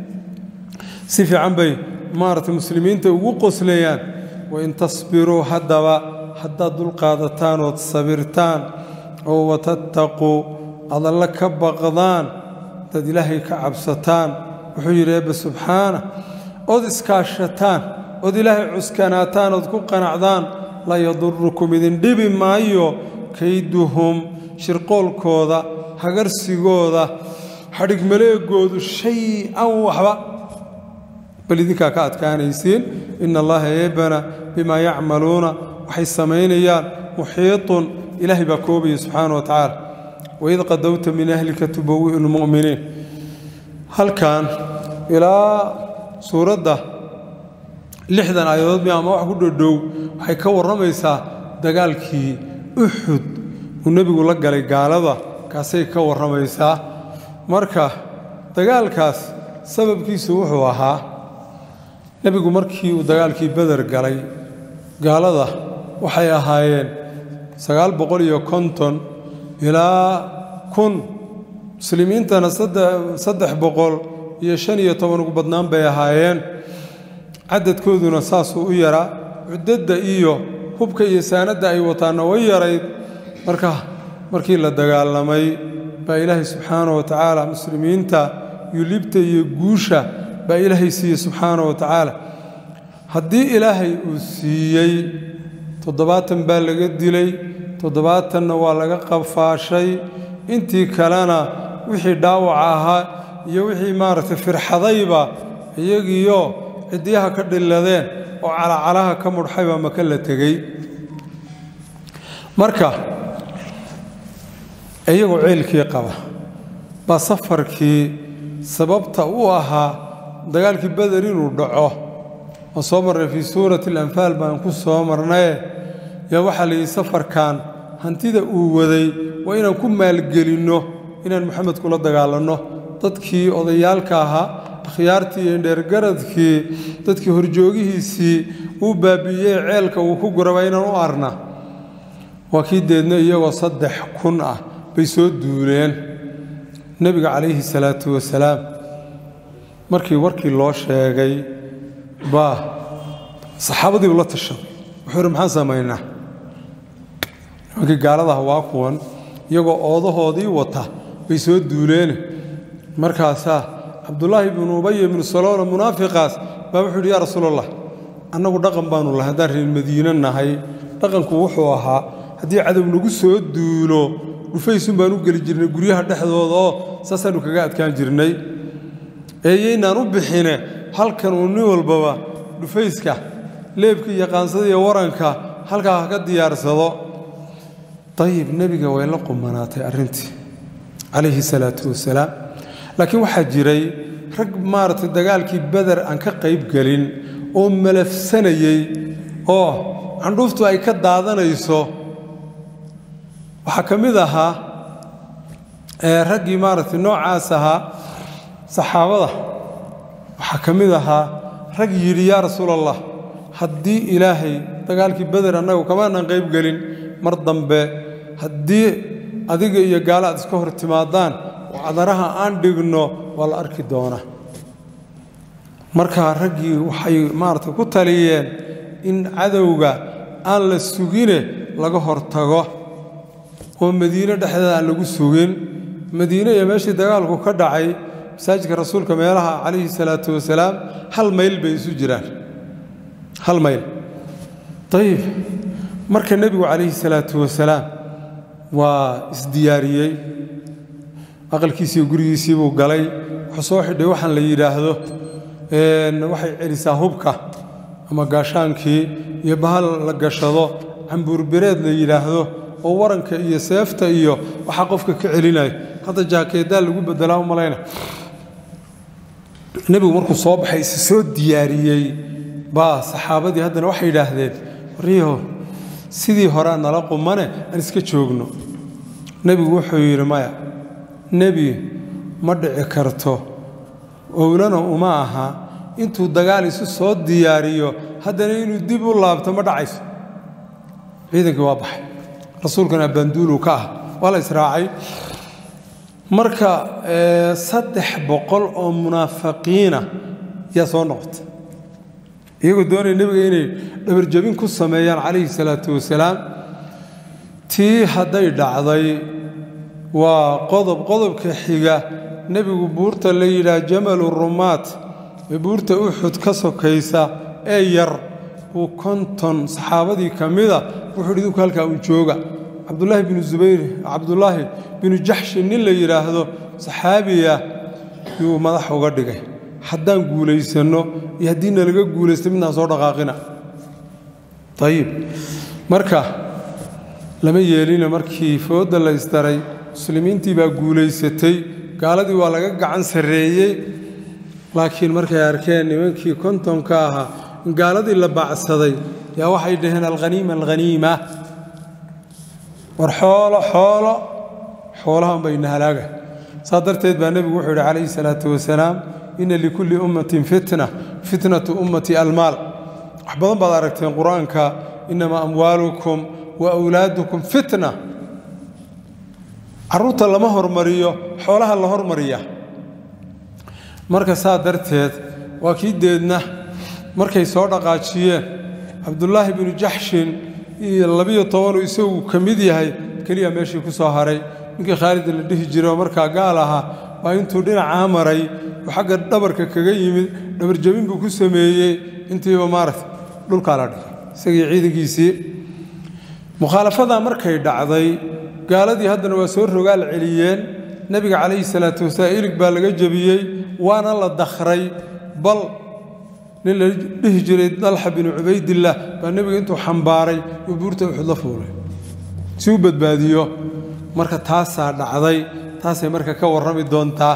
si fiican bay maaragtay muslimiinta ugu qoslayaan wain tasbiruu haddaba haddaad dulqaadataan ood sabirtaan oo watattaquu aad alle ka baqdaan dad ilaahay ka cabsataan wuxuu yidhi eebbe subxaana ood iskaashataan ood ilaahay cuskanaataan ood ku qanacdaan laa yadurukum idin dhibi maayo kayduhum shirqoolkooda hagarsigooda xadhigmaleegoodu shay-an waxba bal idinkaa ka adkaanaysiin ina allaha eebbana bimaa yacmaluuna waxay samaynayaan muxiiطun ilaahay baa koobaya subxaana wa tacaala waid qadowta min ahlika tubawi'u lmu'miniin halkan ilaa suuradda lixdan aayadood mi ama wax ku dhodhow waxay ka warramaysaa dagaalkii uxud uu nebigu la galay gaalada kaasay ka warramaysaa marka dagaalkaas sababkiisu wuxuu ahaa nebigu markii uu dagaalkii beder galay gaalada waxay ahaayeen sagaal boqol iyo konton ilaa kun muslimiintana saddex boqol iyo shan iyo toban ugu badnaan bay ahaayeen cadadkooduna saasuu u yaraa cuddadda iyo hubka iyo saanadda ay wataanna way yarayd marka markii la dagaalamay baa ilaahay subxaana wa tacaala muslimiinta iyo libta iyo guusha baa ilaahay siiyey subxaana wa tacaala haddii ilaahay uu siiyey toddobaatan baa laga dilay toddobaatanna waa laga qafaashay intii kalena wixii dhaawaca ahaa iyo wixii maaragtay firxadayba iyagiiyo ciddiyaha ka dhilladeen oo calacalaha ka mudxay baa maka la tegey marka iyagoo ceelkii qaba baa safarkii sababta u ahaa dagaalkii beder inuu dhaco oo soo marnay fii suurati alanfaal baan ku soo marnaye yaa waxaa la yidhi safarkan hantida uu waday waa inaan ku maalgelinno inaan moxamed kula dagaalanno dadkii odayaalka ahaa akhyaartii iyo indheergaradkii dadkii horjoogihiisii uu baabi'iyey ceelka uu ku guraba inaan u arna waa kii deedna iyagoo saddex kun ah bay soo duuleen nebiga calayhi salaatu wasalaam markii warkii loo sheegay baa saxaabadii ula tashaday wuxuu ihi maxaan samaynaa nimankii gaaladaha waa kuwan iyagoo oodahoodii wata bay soo duuleene markaasaa cabdulaahi bnu ubay ibnu saloona munaafiqaas baa wuxuu yidhi yaa rasuulallah annagu dhaqan baanu lahay haddaan reer madiine nahay dhaqanku wuxuu ahaa haddii cadow nagu soo duulo dhufaysun baan u geli jirnay guryaha dhexdooda oo saasaannu kaga adkaan jirnay eeyaynaan u bixine halkan uu nin walbaba dhufayska leebka iyo qaansada iyo waranka halkaa ha ka diyaarsado dayib nebiga way la qumanaatay arrintii calayhi salaatu wasalaam laakiin waxaa jiray rag maaragtay dagaalkii beder aan ka qayb gelin oo malafsanayey oo candhuuftu ay ka daadanayso waxaa ka mid ahaa raggii maaragtay noocaas ahaa saxaabada waxaa ka mid ahaa rag yidhi yaa rasuul allah haddii ilaahay dagaalkii beder annagu kamaanan qayb gelin mar dambe haddii adiga iyo gaalo aad iska hor timaadaan oo cadaraha aan dhigno waa la arki doonaa markaa raggii waxay maaragtay ku taliyeen in cadowga aan la sugine laga hortago oo madiine dhexdeeda aan lagu sugin madiine iyo meeshii dagaalku ka dhacay masaajidka rasuulka meelaha calayhi salaatu wasalaam hal mayl bay isu jiraan hal mayl ayib marka nebigu calayhi salaatu wasalaam waa isdiyaariyey aqalkiisiiyo gurigiisii buu galay wuxuu soo xidhay waxaan la yidhaahdo waxay celisaa hubka ama gaashaankii iyo bahal la gashado cambuurbereed la yidhaahdo oo waranka iyo seefta iyo waxaa qofka ka celinayo hadda jaakeedaa lagu bedelaa u malayna nebigu markuu soo baxay isi soo diyaariyey baa saxaabadii haddana waxay yidhaahdeen waryaho sidii horea nala qumane aan iska joogno nebigu wuxuu yidhi maya nebi ma dhici karto owlana uma aha intuu dagaal isu soo diyaariyo haddana inuu dib u laabto ma dhacayso ciidankii waa baxay rasuulkana banduuluu ka ah waa la israacay marka saddex boqol oo munaafiqiina yaa soo noqotay iyagoo doonaya nebiga inay dhabarjabin ku sameeyaan calayhi salaatu wasalaam tii hadday dhacday waa qodob qodobka xiga nebigu buurta la yidhaah jamalu rumaat ee buurta uxud ka sokaysa ee yar uu konton saxaabadii ka mida wuxuu hi idinku halkaa uu jooga cabdulaahi binu zubayr cabdulaahi binu jaxshi nin la yidhaahdo saxaabiya yuu madax uga dhigay haddaan guulaysanno iyo haddii nalaga guulaysta midnaan soo dhaqaaqina ayib marka lama yeelina markii foodda la ysdaray muslimiintii baa guulaysatay gaaladii waa laga gacan sarreeyey laakiin markay arkeen nimankii kontonka ahaa in gaaladii la baacsaday yaa waxay dhaheen alkhaniima alkhaniima war xoolo xoolo xoolahan bayna halaaga saa darteed baa nebigu wuxuu yidhi calayhi salaatu wasalaam inna likulli ummatin fitna fitnatu ummati almaal wax badan baad aragteen qur-aanka innamaa amwaalukum wa awlaadukum fitna carruurta lama hormariyo xoolaha la hormariya marka saa darteed waa kii deedna markay soo dhaqaajiyeen cabdulaahi binu jaxshin iyo labiyo tobanuu isagu ka mid yahay keliya meeshii ku soo haray ninkii khaalida la dhihi jiray oo markaa gaal ahaa baa intuu dhinacaa maray oo xagga dhabarka kaga yimid dhabarjabin buu ku sameeyey intiiba maaragta dhulkaa la dhigay isagii ciidankiisii mukhaalafadaa markay dhacday gaaladii haddana waa soo rogaal celiyeen nebiga calayhi salaatu wasalaam ilig baa laga jebiyey waana la dakhray bal nin la dhihi jiray dalxa binu cubaydillaah baa nebiga intuu xambaaray uu buurta uxud la fuulay si u badbaadiyo marka taasaa dhacday taasay marka ka warrami doontaa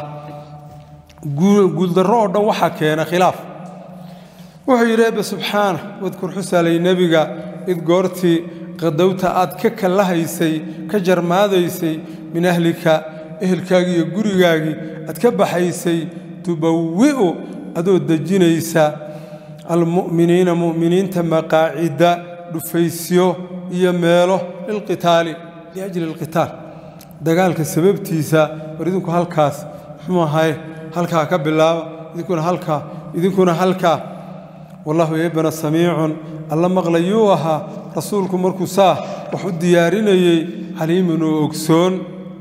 guuldarro oo dhan waxaa keena khilaaf wuxuu yidhi ebe subxaana wadkur xusaalay nebiga id goortii qadowta aad ka kallahaysay ka jarmaadaysay min ahlika ehelkaagii iyo gurigaagii aad ka baxaysay tubawi'u adoo dejinaysa almu'miniina mu'miniinta maqaacida dhufaysyo iyo meelo lilqitaali liajli alqitaal dagaalka sababtiisa war idinku halkaas muxuu ahay halkaa ka bilaaba idinkuna halkaa idinkuna halkaa wallahu eebana samiicun alla maqlayuu ahaa rasuulku markuu saa wax u diyaarinayey caliimun oo ogsoon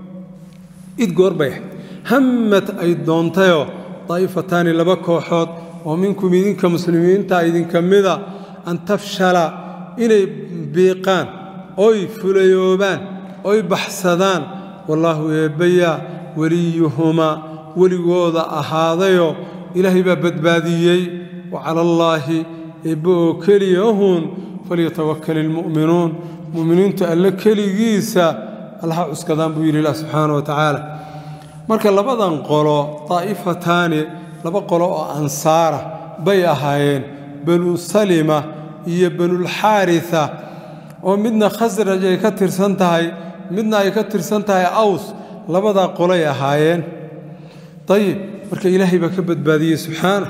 id goorbay hammad ay doontayoo daa'ifataani laba kooxood oo minkum idinka muslimiinta idinka mida an tafshala inay biiqaan oy fulayoobaan oy baxsadaan wallaahu eebbayaa weliyuhumaa weligooda ahaadayoo ilaahay baa badbaadiyey wa cala allaahi eebbe oo keliya ahuun falyatawakal ilmu'minuun mu'miniintu alle keligiisa allaha cuskadaan buu yidhi ilah subxaana wa tacaala marka labadan qolo daa'ifataani laba qolo oo ansaara bay ahaayeen banu salima iyo banulxaarisa oo midna khasraj ay ka tirsan tahay midna ay ka tirsan tahay aws labadaa qolay ahaayeen ayib marka ilaahay baa ka badbaadiyey subxaana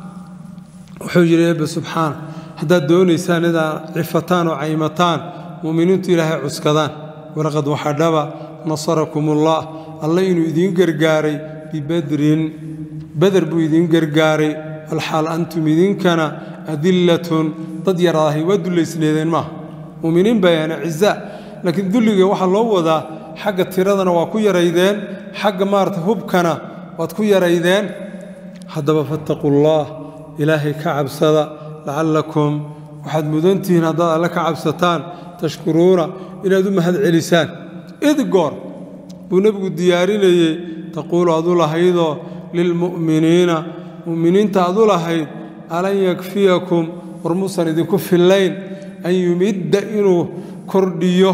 wuxuu yidhi eebbe subxaana haddaad doonaysaan inaad cifataan oo caymataan mu'miniintu ilaahay cuskadaan walaqad waxadhaba nasarakumullah alla inuu idiin gargaaray bibadrin beder buu idiin gargaaray alxaal antum idinkana adillatun dad yaraahay waa dullaysneedeen maaha mu'miniin bayaana ciza laakiin dulliga waxaa loo wadaa xagga tiradana waa ku yaraydeen xagga maarata hubkana waad ku yaraydeen haddaba fattaqullaah ilaahay ka cabsada lacallakum waxaad mudantihiin haddaad alle ka cabsataan tashkuruuna inaad u mahad celisaan id goor buu nebigu diyaarinayey taquulu adu lahaydoo lilmu'miniina mu'miniinta adu lahayd alan yakfiyakum war muusan idinku fillayn an yumidda inuu kordhiyo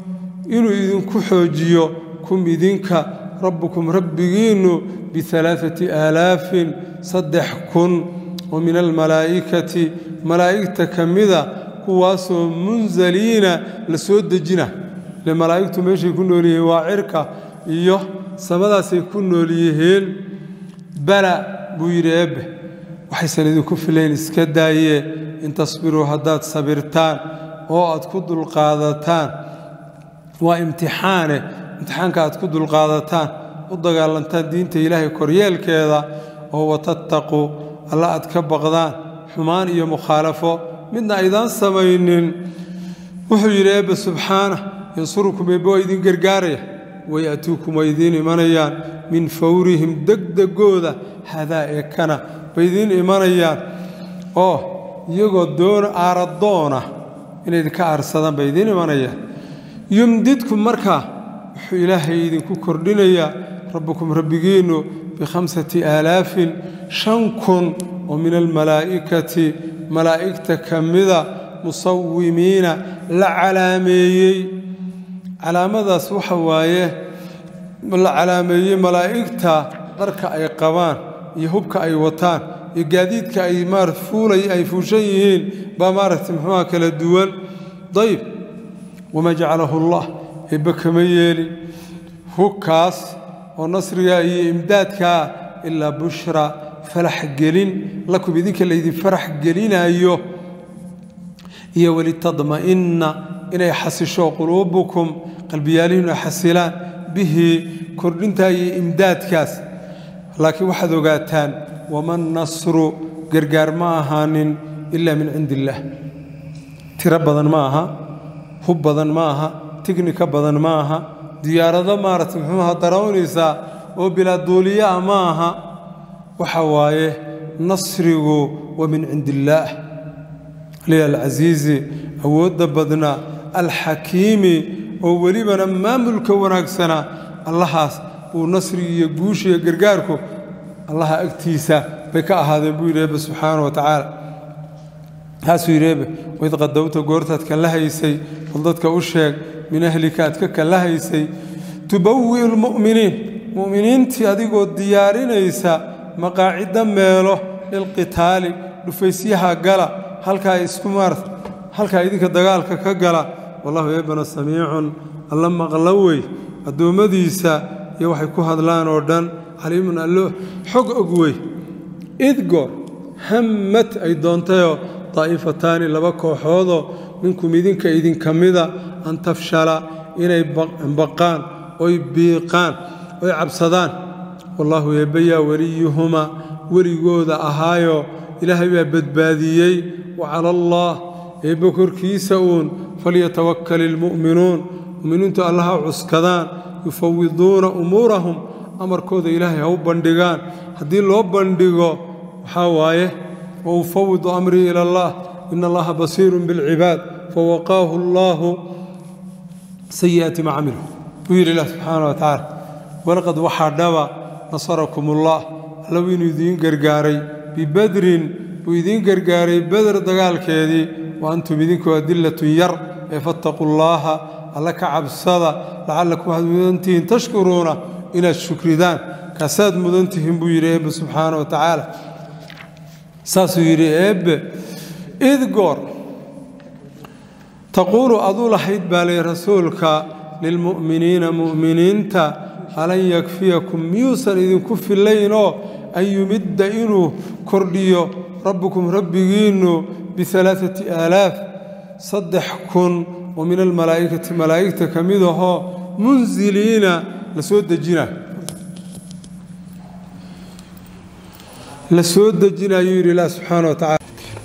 inuu idinku xoojiyo kum idinka rabbukum rabbigiinnu bialaaati aalaafin saddex kun oo min almalaa'ikati malaa'igta ka mida kuwaasoo munzaliina la soo dejina ile malaa'igtu meeshay ku nool yihiin waa cirka iyo samadaasay ku nool yihiin bala buu yidhi eebbe waxaysan idinku filayn iska daayee in tasbiruu haddaad sabirtaan oo aad ku dulqaadataan waa imtixaane imtixaanka aad ku dulqaadataan u dagaalantaan diinta ilaahay koryeelkeeda oo watattaquu alla aad ka baqdaan xumaan iyo mukhaalafo midna aydaan samaynin wuxuu yidhi eebbe subxaana yansurukum eebbe waa idin gargaaraya waya'tuukum waa idiin imanayaan min fawrihim degdegooda hadaa ee kana bay idiin imanayaan oo iyagoo doon aaradoona inay idinka aarsadaan bay idiin imanayaan yumdidkum markaa wuxuu ilaahay idinku kordhinayaa rabbukum rabbigiinnu bikhamsati aalaafin shan kun oo min almalaa'ikati malaa'igta ka mida musawimiina la calaameeyey calaamadaas waxa waaye la calaameeyey malaa'igta dharka ay qabaan iyo hubka ay wataan iyo gaadiidka ay maara fuulay ay fuushan yihiin baa maaragtay muxuuha kala duwan dayib wamaa jacalahu allah eebbe kama yeelin hubkaas oo nasriga iyo imdaadkaa ilaa bushra farax gelin lakum idinka laydin farax gelinayo iyo walitadma'inna inay xasisho quluubukum qalbiyaalihiinu ay xasilaan bihi kordhintaa iyo imdaadkaas laakiin waxaad ogaataan waman nasru gargaar ma ahaanin ilaa min cindi illaah tiro badan ma aha hub badan ma aha tignika badan ma aha diyaarado maaragtay muxuuha darawnaysaa oo bilaa duuliyaa ma aha waxa waaye nasrigu wa min cindi illaah liya alcasiizi awoodda badna alxakiimi oo welibana maamulka wanaagsana allahaas uu nasrigi iyo guusha iyo gargaarku allaha agtiisa bay ka ahaadeen buu yidhi eebbe subxaana wa tacaala taasuu yidhi eebbe waid qadowta goortaad kala haysay bal dadka u sheeg min ahlika aad ka kala haysay tubawi'u lmu'miniin mu'miniintii adigoo diyaarinaysa maqaacidda meelo lilqitaali dhufaysyaha gala halkaa isku maarta halkaa idinka dagaalka ka gala wallahu eebbana samiicun alla maqla wey addoommadiisa iyo waxay ku hadlaan oo dhan caliimun allo xog og wey id goor hammad ay doontayoo daa'ifataani laba kooxoodoo minkum idinka idinka mida an tafshala inay baqaan oy biiqaan oy cabsadaan wallaahu eebbayaa weliyuhumaa weligooda ahaayoo ilaahay baa badbaadiyey wa cala allaah eebbe korkiisa uun falyatawakkal ilmu'minuun mu'miniintu allaha cuskadaan yufawiduuna umuurahum amarkooda ilaahay ha u bandhigaan haddii loo bandhigo waxaa waaye wa ufawidu amrii ila allah ina allaha basiirun bilcibaad fawaqaahu allaahu sayi'aati ma camilu buu yidhi ilah subxaana wa tacaala walaqad waxaa dhaba nasarakum ullah alla wuu inuu idiin gargaaray bibadrin buu idiin gargaaray beder dagaalkeedii wa antum idinku adillatun yar ee fattaquu llaaha alla ka cabsada lacallakum waxaad mudantihiin tashkuruuna inaad shukridaan kaasaad mudantihiin buu yidhi eebbe subxaana wa tacaala saasuu yidhi eebbe id goor taquulu aduu lahayd baa lay rasuulka lilmu'miniina mu'miniinta alan yakfiyakum miyuusan idinku fillaynoo an yumidda inuu kordhiyo rabbukum rabbigiinnu bialaaati aalaaf saddex kun oo min almalaa'ikati malaa'igta ka mid ahoo munziliina la soo dejina la soo dejinayuu yidhi ilah subxaana wa tacala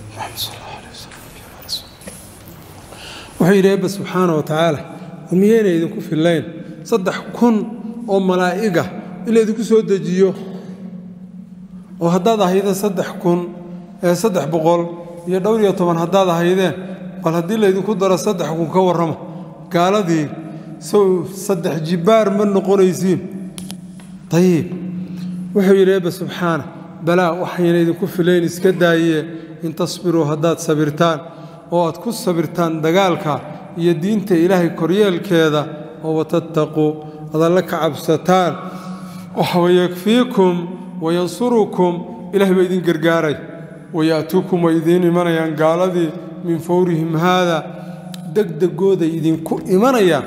wuxuu yidhi eebba subxaana wa tacaala miyayna idinku fillayn saddex kun oo malaa'iga in laydinku soo dejiyo oo haddaad ahayda saddex kun ee saddex boqol iyo dhowr iyo toban haddaad ahaydeen bal haddii laydinku daro saddex kun ka warramo gaaladii sow saddex jibbaar ma noqonaysiin dayib wuxuu yidhi eebba subxaana balaa waxayna idinku filayn iska daaye in tasbiruu haddaad sabirtaan oo aad ku sabirtaan dagaalka iyo diinta ilaahay koryeelkeeda oo watattaquu ad alle ka cabsataan wayakfiikum wayansurukum ilahay baa idin gargaaray waya'tuukum way idiin imanayaan gaaladii min fawrihim haada degdegooday idinku imanayaan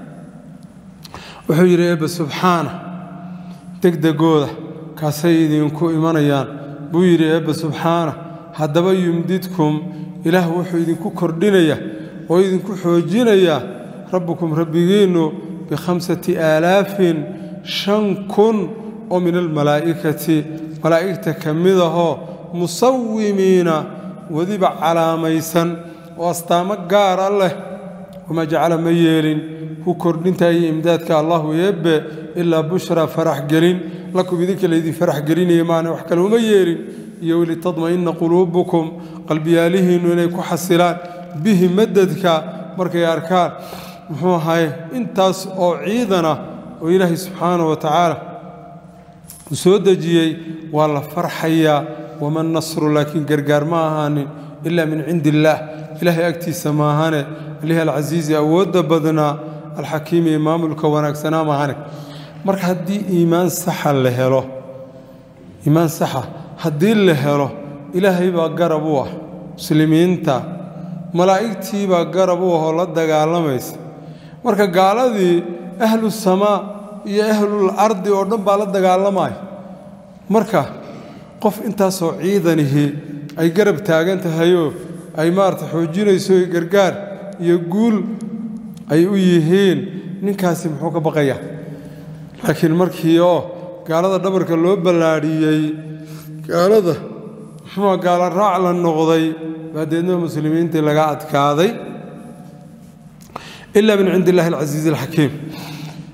wuxuu yidhi eebbe subxaana degdegooda kaasay idinku imanayaan buu yidhi eebbe subxaana haddaba yumdidkum ilaah wuxuu idinku kordhinaya oo idinku xoojinayaa rabbukum rabbigiinnu bikhamsati aalaafin shan kun oo min almalaa'ikati malaa'igta ka mid ahoo musawimiina weliba calaamaysan oo astaamo gaara leh wamaa jacala ma yeelin ku kordhinta iyo imdaadka allahu eebbe ilaa bushraa farax gelin lakum idinka laydin farax gelinaya maana wax kale uma yeelin iyo welitatma'inna quluubukum qalbiyaalihiinnu inay ku xasilaan bihi madadka markay arkaan muxuu ahaye intaas oo ciidan ah oo ilaahay subxaana wa tacaala uu soo dejiyey waa la farxayaa waman nasru laakiin gargaar ma ahaanin ilaa min cindi illaah ilaahay agtiisa maahane alihi alcasiizi awoodda badnaa alxakiimi ee maamulka wanaagsanaa maahane marka haddii iimaan saxa la helo iimaan saxa haddii la helo ilaahay baa garab u ah muslimiinta malaa'igtii baa garab u ah oo la dagaalamaysa marka gaaladii ahlu samaa iyo ahlul ardi oo dhan baa la dagaalamaya marka qof intaasoo ciidanihii ay garab taagan tahayoo ay maarata xoojinayso iyo gargaar iyo guul ay u yihiin ninkaasi muxuu ka baqayaa laakiin markii oo gaalada dhabarka loo ballaadhiyey gaalada muxuua gaala raac la noqday baa deedna muslimiintii laga adkaaday ilaa min cindi illahi alcasiizi alxakiim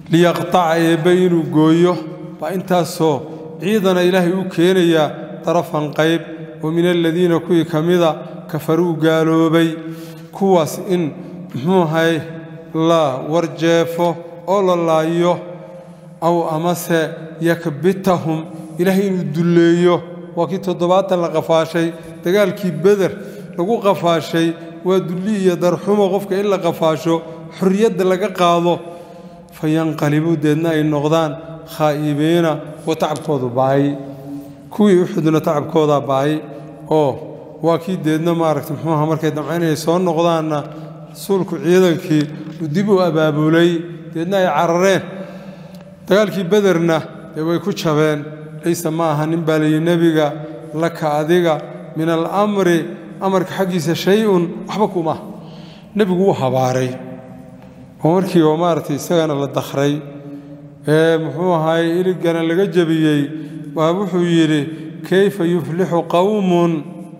liyaqtaca eebbe inuu gooyo baa intaasoo ciidana ilaahay u keenayaa darafan qayb oo min aladiina kuwii ka mida kafaruu gaaloobay kuwaas in muxuu ahay la warjeefo oo la laayo aw amase yakbitahum ilaahay inuu dulleeyo waa kii toddobaatan la qafaashay dagaalkii beder lagu qafaashay waa dulli iyo darxumo qofka in la qafaasho xorriyadda laga qaado fa yanqalibuu deedna ay noqdaan khaa'ibiina oo tacabkoodu baay kuwii uxudna tacabkoodaa baay oo waa kii deedna maaragta muxuuaha markay damcayn inay soo noqdaanna rasuulku ciidankii uu dib u abaabulay deedna ay carareen dagaalkii bederna dee way ku jabeen laysa ma aha nin baa layidhi nebiga laka adiga min alamri amarka xaggiisa shay-un waxba kuma nebigu wuu habaaray oo markii oo maaragtay isagana la dakhray ee muxuu ahaay iligana laga jebiyey waa wuxuu yidhi kayfa yuflixu qowmun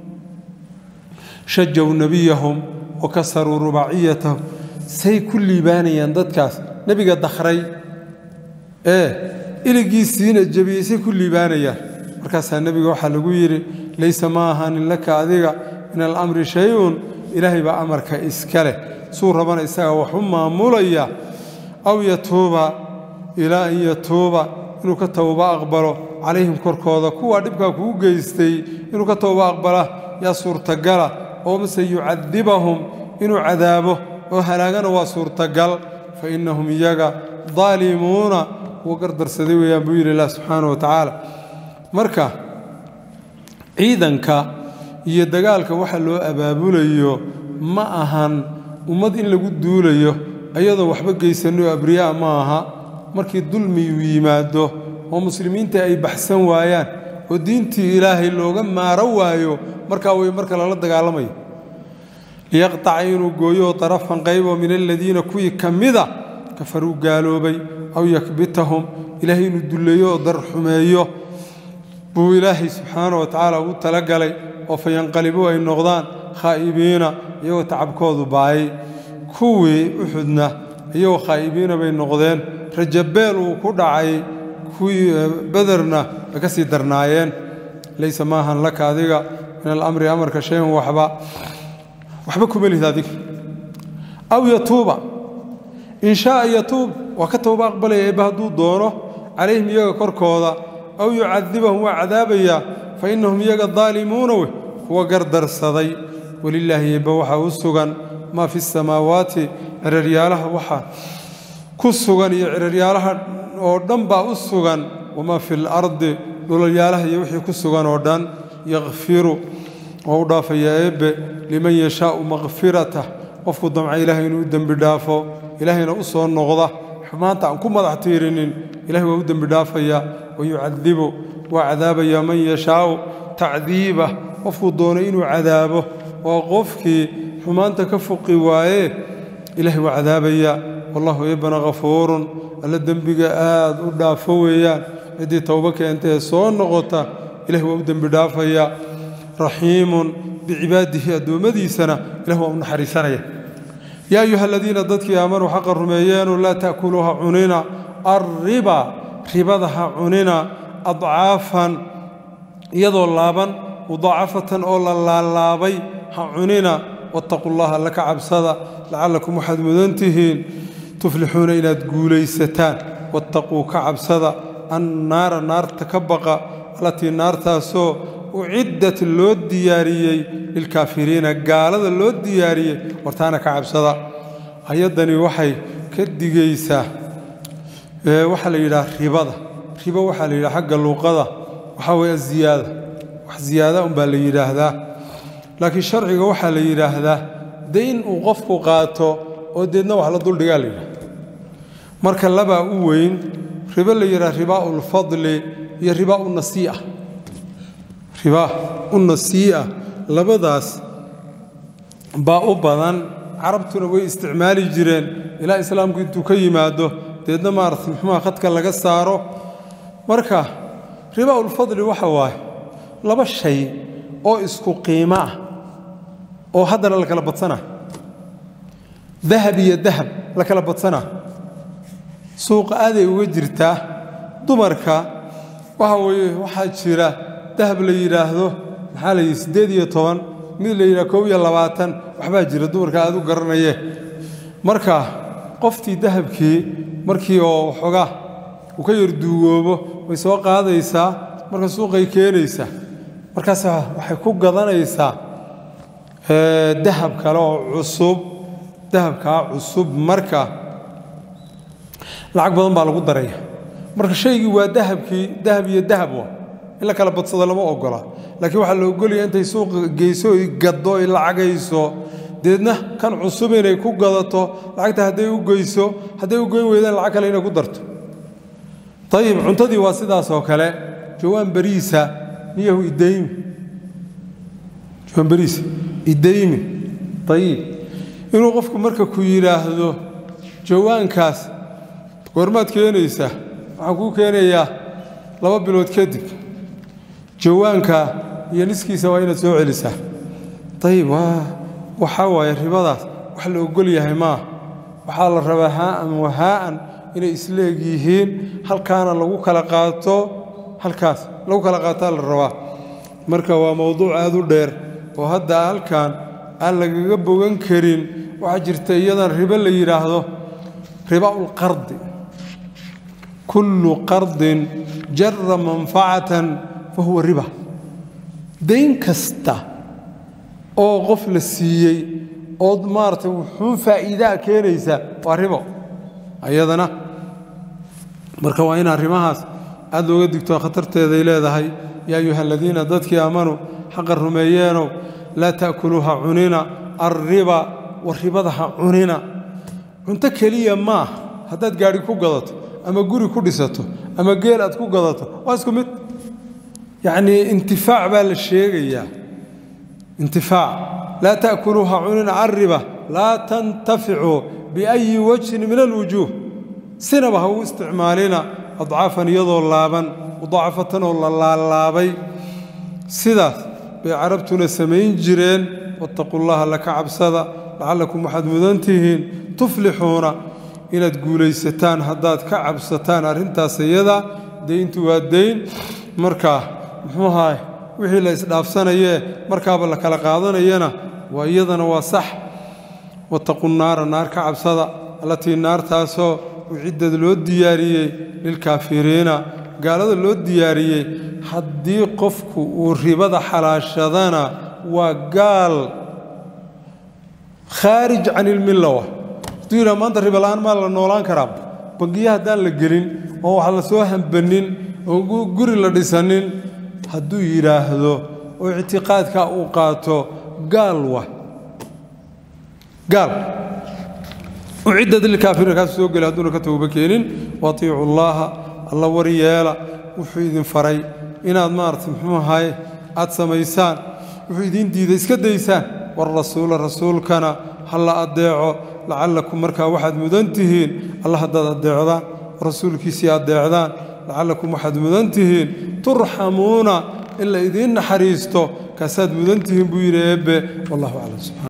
shajaw nebiyahum wa kasaruu rubaaciyatahum say ku liibaanayaan dadkaas nebiga dakhray ee iligiisiina jebiyey say ku liibaanayaan markaasaa nebiga waxaa lagu yidhi laysa ma ahaanin laka adiga min alamri shay-un ilaahay baa amarka iska leh suu rabana isaga wax u maamulaya aw yatuuba ilaa an yatuuba inuu ka towba aqbalo calayhim korkooda kuwaa dhibkaa kuu geystay inuu ka towba aqbala yaa suurtagala oo mase yucadibahum inuu cadaabo oo halaagana waa suurtagal fa innahum iyaga daalimuuna kuwa gardarsaday weeyaan buu yidhi ilah subxaana wa tacaala marka ciidanka iyo dagaalka waxa loo abaabulayo ma ahan ummad in lagu duulayo ayadoo waxba geysanno abriyaa ma aha markii dulmiyu yimaado oo muslimiinta ay baxsan waayaan oo diintii ilaahay looga maaro waayo markaa way marka lala dagaalamayo liyaqtaca inuu gooyooo darafan qayboo min aladiina kuwii ka mida kafaruu gaaloobay aw yakbitahum ilaahay inuu dulleeyo oo darxumeeyo buu ilaahay subxaana wa tacaala ugu talagalay oo fa yanqalibuu ay noqdaan khaa'ibiina iyagoo tacabkoodu baayay kuwii uxudna iyagoo khaa'ibiina bay noqdeen rajabeel uu ku dhacay kuwii bederna way ka sii darnaayeen laysa maahan laka adiga min alamri amarka shayan waxba waxba kuma lihid adiga aw yatuuba in shaaa yatuub waa ka towba aqbalaya eebba hadduu doono calayhim iyaga korkooda aw yucadibahum waa cadaabayaa fa innahum iyaga daalimuuna wey kuwa gardarsaday welilaahi eebba waxaa u sugan maa fi samaawaati ciraryaalaha waxaa ku sugan iyo ciraryaalaha oo dhan baa u sugan wamaa fi lardi dhulalyaalaha iyo wixii ku sugan oo dhan yakfiru oo u dhaafaya eebbe liman yashaau makfiratah qofku damca ilaahay inuu u dembi dhaafo ilaahayna u soo noqda xumaanta aan ku madax tiirinin ilahay waa u dembi dhaafaya wa yucadibu waa cadaabaya man yashaau tacdiiba qofkuu doonay inuu cadaabo oo qofkii xumaanta ka fuqi waaye ilaahay waa cadaabaya wallahu eebbana khafuurun alla dembiga aad u dhaafo weeyaan ciddii towbo keenta ee soo noqota ilahay waa u dembi dhaafaya raxiimun bicibaadihi addoommadiisana ilah waa u naxariisanaya yaa ayuha aladiina dadkii aamanuu xaqa rumeeyeenu laa ta'kuluu ha cunina alriba ribada ha cunina adcaafan iyadoo laaban mudaacafatan oo la laalaabay ha cunina wattaquu llaha alla ka cabsada lacallakum waxaad mudan tihiin tuflixuuna inaad guulaysataan wattaquu ka cabsada annaara naarta ka baqa allatii naartaasoo uciddat loo diyaariyey lilkaafiriina gaalada loo diyaariyey hortaana ka cabsada ayaddani waxay ka digaysaa waxaa la yidhaha ribada ribo waxaa la yidhaha xagga luuqada waxaa weeye aziyaada wax ziyaada unbaa la yidhaahdaa laakiin sharciga waxaa la yidhaahdaa de in uu qofku qaato oo deedna wax la duldhigaa la yidhahda marka labaa u weyn ribo la yidhaha ribaa ulfadli iyo ribaa unasii'a ribaa unasii'a labadaas baa u badan carabtuna way isticmaali jireen ilaa islaamku intuu ka yimaado deedna maarata muxuuha khadka laga saaro marka ribaa ulfadli waxa waaye laba shay oo isku qiimo ah oo haddana la kala badsanaa dahab iyo dahab la kala badsanaa suuqa aaday uga jirtaa dumarka waxa weeye waxaa jira dahab la yidhaahdo maxaa la yidhi siddeed iyo toban mid la yidhaha kow iyo labaatan waxbaa jira dumarka aad u garanaye marka qoftii dahabkii markii oo waxoogaa uu ka yar duugoobo way soo qaadaysaa marka suuqay keenaysaa markaas waxay ku gadanaysaa dahab kale oo cusub dahabkaa cusub marka lacag badan baa lagu daraya marka shaygii waa dahabkii dahab iyo dahab wa in la kala badsado lama ogola laakiin waxaa la ogolaya intay suuqa geyso oy gaddo oy lacagayso deedna kan cusub inay ku gadato lacagta hadday u geyso hadday u goyn weydaan lacag kale inay ku darto ayib cuntadii waa sidaas oo kale jawaan bariisa niyahu idaymi jawaan bariisa idaymi ayib inuu qofku marka ku yidhaahdo jawaankaas goormaad keenaysaa waxaan kuu keenayaa laba bilood kadib jawaanka iyo niskiisa waa inaad soo celisaa ayib waxaa waaye ribadaas wax la ogol yahay maaha waxaa la rabaa haa'an wahaa'an inay isleeg yihiin halkaana lagu kala qaato halkaas lagu kala qaataa la rabaa marka waa mowduuc aad u dheer oo hadda halkan aan lagaga bogan karin waxaa jirta iyadan ribo la yidhaahdo ribaulqardi kullu qardin jara manfacatan fa huwa riba dayn kasta oo qof la siiyey ood maaragtay wuxuun faa'iidaa keenaysa waa ribo ayadana marka waa in arrimahaas aad looga digto khatarteeday leedahay yaa ayuha aladiina dadkii aamanuu xaqa rumeeyeenow laa ta'kuluu ha cunina alriba war ribada ha cunina cunto keliya maah haddaad gaadhi ku gadato ama guri ku dhisato ama geel aad ku gadato waa isku mid yacnii intifaac baa la sheegayaa intifaac laa ta'kuluu ha cunina alriba laa tantaficuu biayi wajhin min alwujuuh sinaba ha u isticmaalina adcaafan iyadoo laaban mudaacafatan oo la laalaabay sidaas bay carabtuna samayn jireen wattaquu llaha laka cabsada lacallakum waxaad mudan tihiin tuflixuuna inaad guulaysataan haddaad ka cabsataan arrintaas iyada dayntu waa dayn markaa muxuu ahaay wixii la isdhaafsanayee markaaba la kala qaadanayana waa iyadana waa sax wattaquu naara naar ka cabsada allatii naartaasoo uciddad loo diyaariyey lilkaafiriina gaalada loo diyaariyey haddii qofku uu ribada xalaashadana waa gaal khaarij can ilmillawa hadduu yidhaha maanta riba la'aan maa la noolaan karaa bangiya haddaan la gelin oo wax la soo hambanin oo guri la dhisanin hadduu yidhaahdo oo ictiqaadka uu qaato gaal wa gaal ucidad lilkaafiriina kaas soo geli hadduuna ka tooba keenin waatiicu llaaha alla war yeela wuxuu idin faray inaad maaragtay muxuu ahaye aad samaysaan wuxuu idiin diiday iska daysaan warasuula rasuulkana ha la addeeco lacallakum markaa waxaad mudan tihiin alla haddaad addeecdaan rasuulkiisii addeecdaan lacallakum waxaad mudan tihiin turxamuuna in la idiin naxariisto kaasaad mudan tihiin buu yidhi eebbe wallahu aclam subxana